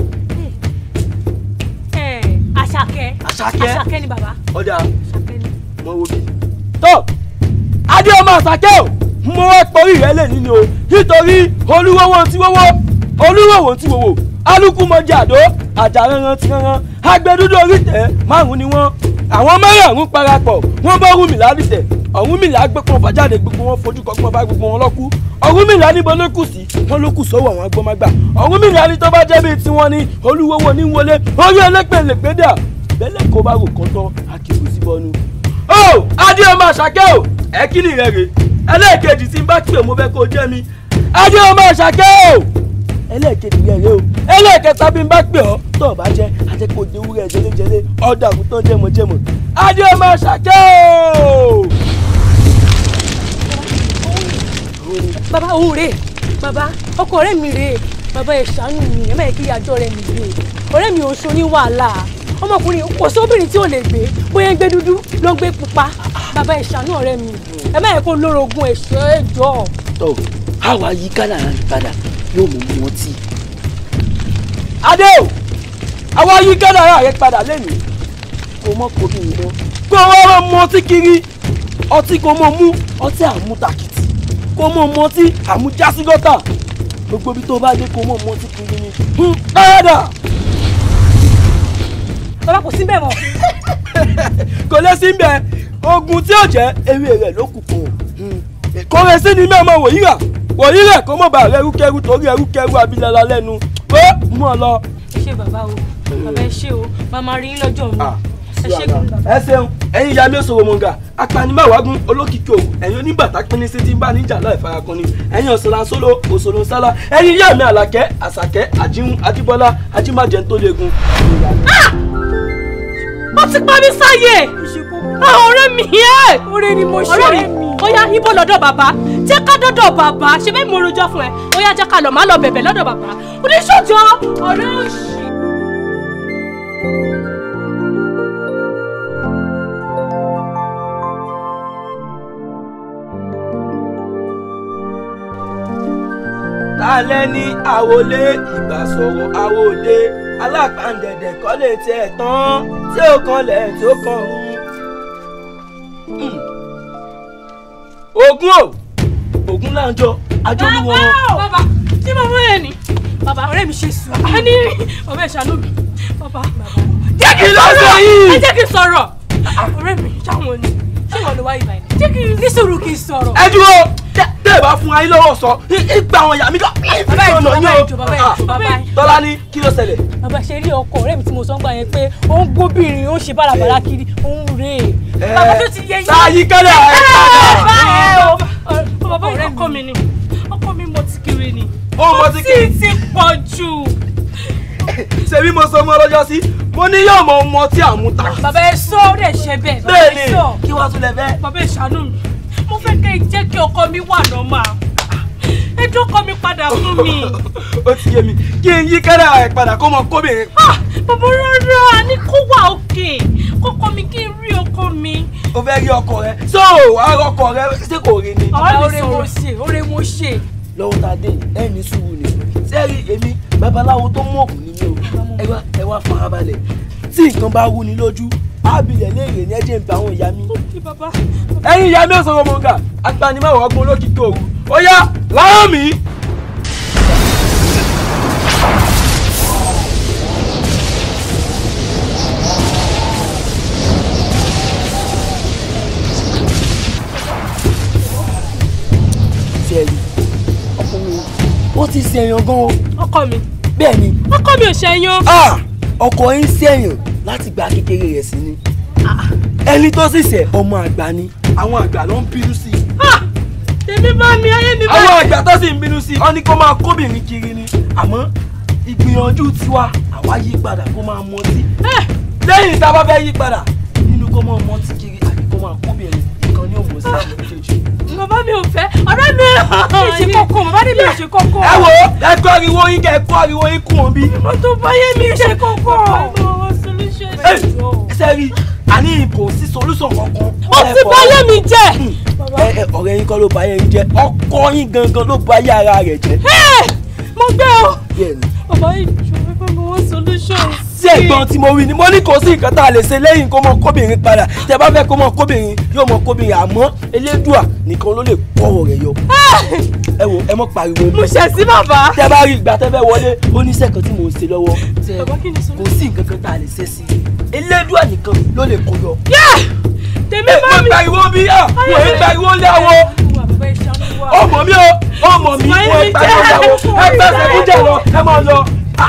ẹ àṣàkẹ́ Àṣàkẹ́? àṣàkẹ́ ni bàbá. ọ̀dà àṣàkẹ́ ni. mọ wo bí. tó adé ọmọ àṣàkẹ́ o mo wá porí rẹ lè nínú o nítorí olúwọ́wọ́ tí wọ́wọ́ olúwọ́wọ́ tí wọ́wọ́ alukú mọ́jà àdó àjàranran ti ranran agbẹdúdú orítẹ̀ márùn ni wọ́n àwọn márùn-ún parapọ̀ wọ́n bá Ọ̀rúnmìlà dìtẹ̀ Ọ̀rúnmìlà gbẹ́pọ̀ fàjáde gbogbo wọn fojú kọ́gbọ́n bá gbogbo wọn lọ́kú Ọ̀rúnmìlà níbo ló kù sí wọn ló kù sọ́wọ́ àwọn agbọ́mágbà Ọ̀rúnmìlà ní tó bá jẹ́ bíi tiwọn ni olúwọ́wọ́ ní wọlé orí ẹlẹ́pẹ̀lẹ́pẹ̀ dà bẹ́lẹ̀ kó bá rò kán tán akíkú sí bọ́nu. ó adé ọmọ àṣàkẹ́ o ẹ kí ni rẹ rè ẹlẹ́ẹ̀kejì tí n bá pè mo fẹ́ kó jẹ́ mi adé ọmọ àṣàkẹ́ o ẹlẹ́ẹ̀kejì rẹ rè o ẹlẹ́ẹ̀kẹta bí n bá pè ọ́ tó o bá jẹ́ ajẹ́kọ̀ọ́ dewúrẹ́ jẹlẹ́jẹlẹ́ ọ̀dà àgùntàn jẹmọ̀jẹmọ̀ adé ọmọ àṣàkẹ́ o. bàbá òun rèé bàbá ọkọ ọ̀rẹ́ mi rèé bàbá ẹ ṣàánú mi ẹ má yẹ kí ìyájọ́ rẹ mi gbé ọ̀rẹ́ mi ò ń ṣoní wàhálà ọmọkùnrin kò sóbìnrin tí ò lè gbé bóyá ń gbé dúdú ló ń gbé pupa bàbá ẹ ṣàánú ọ̀rẹ́ mi ẹ má yẹ kó lórogún ẹ̀ṣọ́ ẹ̀jọ́. tó àwa yí kádàrá yí padà yóò mú wọn tí. adé o àwa yí kádàrá rẹ padà lẹ́nu kò mọ kò bí nìyẹn kó wọ́n wọ́n mu ọtí kiri ọtí kò mọ mú ọtí àmútakìtì kò mọ mu ọtí àmújásígọ́tà gbogbo ibi tó bá dé kò mọ mu ọtí kiri ni dáadáa bàbá kò sí bẹ́ẹ̀ mọ́. kò lè sí bẹ́ẹ̀ ogun tí ò jẹ́ ewé rẹ̀ ló kù kù kò rẹ̀ sí ni mẹ́ẹ̀mọ́ wòyíra wòyíra kò mọ̀ bá rẹ̀ ẹrúkẹ́rú torí ẹrúkẹ́rú abilala lẹ́nu pé mú ọ lọ. ẹ ṣé bàbá o bàbá ẹ ṣé o màmá rí yín lọ́jọ́ mi ẹ ṣé gan bàbá. ẹ ṣeun ẹ̀yin ìyá mi sọ̀rọ̀ mọ̀ngà apanimáwágún olókìkí òwò ẹ̀yin oníbàtà pínní sí ti ń bá níjà láì farakun ni ẹ̀yin ọ̀sán sóló òṣòlò sálá ẹ̀yin ìyá mi àlàkẹ́ àṣàkẹ́ àjíhun ajíbọ́lá ajímájẹ tó léegun. ó ti pa mí sáyé àwọn ọ̀rẹ́ mi yẹ. ọ̀rẹ́ ni mo ṣe ọ̀rẹ́ mi ó yá ibo lọ́dọ̀ bàbá jẹ́ ká dọ́dọ̀ bàbá ṣe bẹ́ẹ̀ mo rojọ́ fún ẹ ó yá jẹ́ ká lọ má lọ bẹ̀bẹ̀ lọ́dọ̀ bàbá oníṣòjọ́ ọ̀rẹ́ òṣì. tálẹ́ ní àwọlé ìgbà sọ̀rọ̀ àwọlé alápàǹdẹ̀dẹ̀ kọ́ lè tiẹ̀ tán tí ó kanlẹ̀ tí ó kan rú. ogun o ogun láǹjọ ajọ́lúwọ̀ wọn. bàbá tí bàbá yẹn ni bàbá ọ̀rẹ́ mi ṣe sùn á ní bàbá ìṣàánú mi bàbá jẹ́ kí n ló sọ yìí? ẹ jẹ́ kí n sọ̀rọ̀ ọ̀rẹ́ mi ṣáwọn ni ṣé wọn ló wá ìbàdàn jẹ́ kí n ní sùúrù kí n sọ̀rọ̀. ẹ dúró tẹ tẹ bá fún ayé lọ́wọ́ sọ ìgbà àwọn ìyá mi lọ. bàbá ìjọ bàbá ìjọ bàbá ìjọ bàbá ìjọ. tọ́lá ní kí ló ṣẹlẹ̀. bàbá ṣe rí ọkọ ọ̀rẹ́ mi tí mo sọ ń gbà yẹn pé ó ń gbóbìnrin ó ń ṣe bálabàlá kiri ó ń rè é. bàbá tó ti yẹ yín. sáyí kẹ́lẹ́ ẹ̀ bàbá ẹ o bàbá ìjọ ọkọ mi ni ọkọ mi mo ti kiri ni. ó mọ tí kì í ti pọ̀ jù. ṣebí mo sọ mọ́ lọ́jọ́ sí mo ní yóò mọ ọmọ tí à ń mú ta. bàbá ẹ sọ ó dẹ̀ ṣe bẹ́ẹ̀ bàbá bẹ́ẹ̀ ẹ ni sọ. kí wàá tún lẹ bẹ́ẹ̀. bàbá ìṣàánú mi mo fẹ́ kẹ́ ẹ jẹ́ kí ọkọ mi wà nọ́mà ẹ dọ́kọ mi padà fún mi. ó ti yé mi kí n yí kẹ́lẹ́ ẹ̀ padà kó mọ kóbìnrin. bàbá rárá ní kó wà òkè kọ́kọ́ mi kí n rí ọkọ mi. o fẹ́ rí ọkọ rẹ so àárọ̀ ọkọ rẹ ṣé kò rí ni. bàbá ọ̀rẹ́ mo ṣe ọ̀rẹ́ mo ṣe. lọ́wọ́ tá a dé ẹ̀ ní sùúrù ni sẹ́ẹ̀rì èmi babaláwo tó mú òkú nínú o ẹ wá ẹ wá farabalẹ̀ tí nǹkan bá wú ni lójú ábìlẹ̀ léèrè ní ẹ̀jẹ̀ ń bá àwọn ìyá mi. ẹ̀yin ìyá mi ò sọ̀rọ̀ mọ̀ọ́gà agbanimáwọ̀ ọgbọ́n olókìkí òru ó yá láwọn mi. sẹ́ẹ̀rì ọkọ mi ó ti sẹ̀yàn gan o. ọkọ mi. bẹ́ẹ̀ ni. ọkọ mi ò ṣẹyàn. ọkọ yín sẹ̀yàn láti gba kékeré rẹ̀ sí ni. ẹni tó sì ṣẹ̀ ọmọ àgbà ni. àwọn àgbà ló ń bínú sí i. tèmi bá mi ayé mi bá. àwọn àgbà tó sì ń bínú sí i wọ́n ní kó máa kóbìnrin kiri ni. àmọ́ ìgbìyànjú tiwa àwa yí padà kó máa mọtí. lẹ́yìn tá a bá fẹ́ yí padà nínú kó máa mọtí kiri àbí kó máa kóbìnrin ìkan ní òmùsí àwọn méjèèjì. bàbá mi ò fẹ́ ọ̀rẹ́ mi kì í ṣe kókó bàbá mi ò ṣe kókó. ẹ wo ẹ kọ́ ariwo yín kẹ́ ẹ kọ́ ariwo yín kún òbí. mo tó báyé mi ṣe kókó. ṣe rí àní kò sí solution kankan. ó ti báyé mi jẹ́. ẹ ẹ ọ̀rẹ́ yín kọ́ ló báyé yín jẹ́ ọkọ yín gangan ló báyé ara rẹ̀ jẹ́. mo gbé o. bẹ́ẹ̀ni. bàbá ìjọ fẹ́ mọ wọ́n solution. sí ẹ̀gbọ́n tí mo wí ni mo ní kò sí nǹkan tá a lè ṣe lẹ́yìn kó mọ kóbìnrin padà tẹ bá fẹ́ kó mọ kóbìnrin yóò mọ kóbìnrin àmọ́ elédùà nìkan ló lè kọ́wọ́ rẹ̀ yọ. ẹ wo ẹ mọ pariwo. mo ṣẹ̀ sí bàbá. tẹ bá rí ìgbà tẹ fẹ́ wọlé ó ní iṣẹ́ kan tí mò ń ṣe lọ́wọ́ tẹ kò sí nǹkan kan tá a lè ṣe sí i elédùà nìkan ló lè kó yọ. tèmi bá mi. mo pariwo bí yà mo ń pariwo léwo ọmọ mi o ọmọ mi mo ń pariwo léwo ẹ gbẹ́sẹ̀ fújà lọ ẹ máa lọ.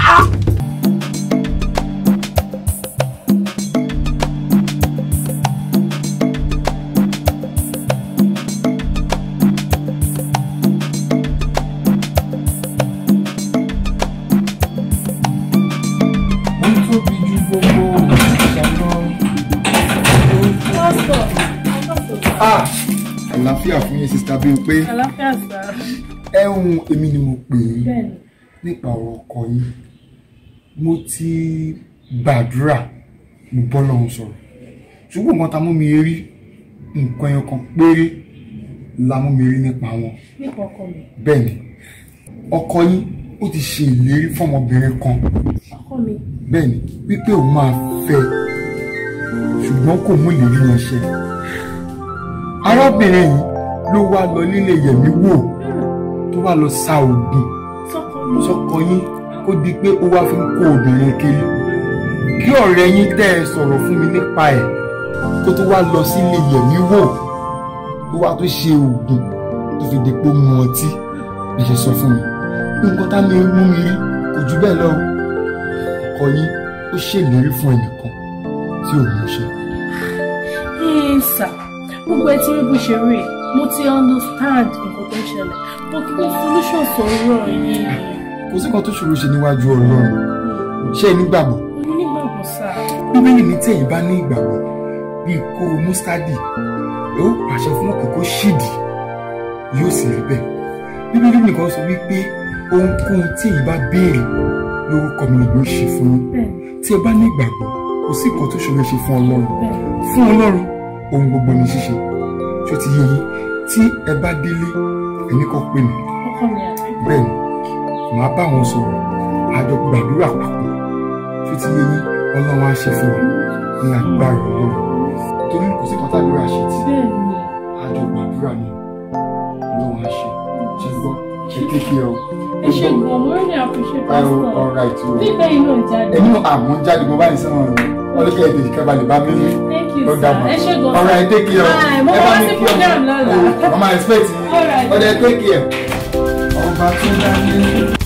Ah, àlàáfíà fún yín sista Bímpé àlàáfíà sá. ẹ̀hún èmi ni mo pè é Bẹ́ẹ̀ni. nípa ọ̀rọ̀ ọkọ yín mo ti gbàdúrà mo bọ́ lọ́hùn sọ̀rọ̀ ṣùgbọ́n nǹkan tá mú mi rí nǹkan ẹyọ kan péré la mú mi rí nípa wọn nípa ọkọ mi. bẹ́ẹ̀ ni ọkọ yín ó ti ṣe ìlérí fọmọbìnrin kan ọkọ mi. bẹ́ẹ̀ ni wípé òun máa fẹ́ ṣùgbọ́n kò mú ìlérí yẹn ṣẹ arábìnrin yìí ló wá lọ nílé yẹ̀mí wò tó wá lọ sa oògùn sọ́kọ yín kó di pé ó wá fi ń kó obìnrin kiri kí ọ̀rẹ́ yín tẹ́ ẹ sọ̀rọ̀ fún mi nípa ẹ̀ kó tó wá lọ sílé yẹ̀mí wò tó wá tó ṣe oògùn tó fi di pé ó mu ọtí bí ṣe sọ fún mi nǹkan tá mi mú mi rí kò jù bẹ́ẹ̀ lọ ọkọ yín ó ṣèlérí fún ẹnìkan tí ò mú ṣe. ẹ sà gbogbo ẹ ti rí bó ṣe rí mo ti understand nǹkan tó ń ṣẹlẹ̀ mo kí ni solution sọ̀rọ̀ yìí. kò sí kan tó ṣòro ṣe níwájú ọlọ́run ṣé ẹ nígbàgbọ́ mo nígbàgbọ́ sà. bíbélì ní tí ẹ̀yin bá ní ìgbàgbọ́ bíi kóró mustadi ẹ ó pàṣẹ fún òkè kó ṣídìí yóò sì rí bẹ́ẹ̀ bíbélì nìkan sọ wípé ohunkóhun tí èyí bá béèrè lórúkọ mi ni yóò ṣe fún yín tí ẹ bá ní ìgbàgbọ́ kò sí nǹkan tó ṣòro ṣe fún ọlọ́run fún ọlọ́run ohun gbogbo ní ṣíṣe tó ti yé yín tí ẹ bá délé ẹni kan pè mí bẹ́ẹ̀ ni màá bá wọn sọ̀rọ̀ àjọ gbàdúrà papọ̀ tó ti yé yín ọlọ́run á ṣe fún wa ní agbára ọlọ́run torí kò sí kan tàdúrà ṣe tí àjọ gbàdúrà ni ọlọ́run á ṣe ṣe gbọ́ ṣe kékeré o. ẹ ṣe gan mo really appreciate ẹ o pastor ọ̀rọ̀ àìtú o. bíbẹ́ inú ìjáde. ẹni àmọ́ jáde mo bá ní sẹ́wọ̀n rẹ̀ wọ́n lè kẹ́ èdè ìkẹ́ balẹ̀ bá mi rí. Thank you, Ó sir. dàbọ̀. Ẹ ṣé gan, sir. ọ̀rọ̀ ẹ̀ take care o. Bye. Mo Ẹ wá bá mi sí kí ọmọ. program lọ́la. Ọmọ expect yín. All right. ọ̀dẹ̀ take care. ọba tó dá ní.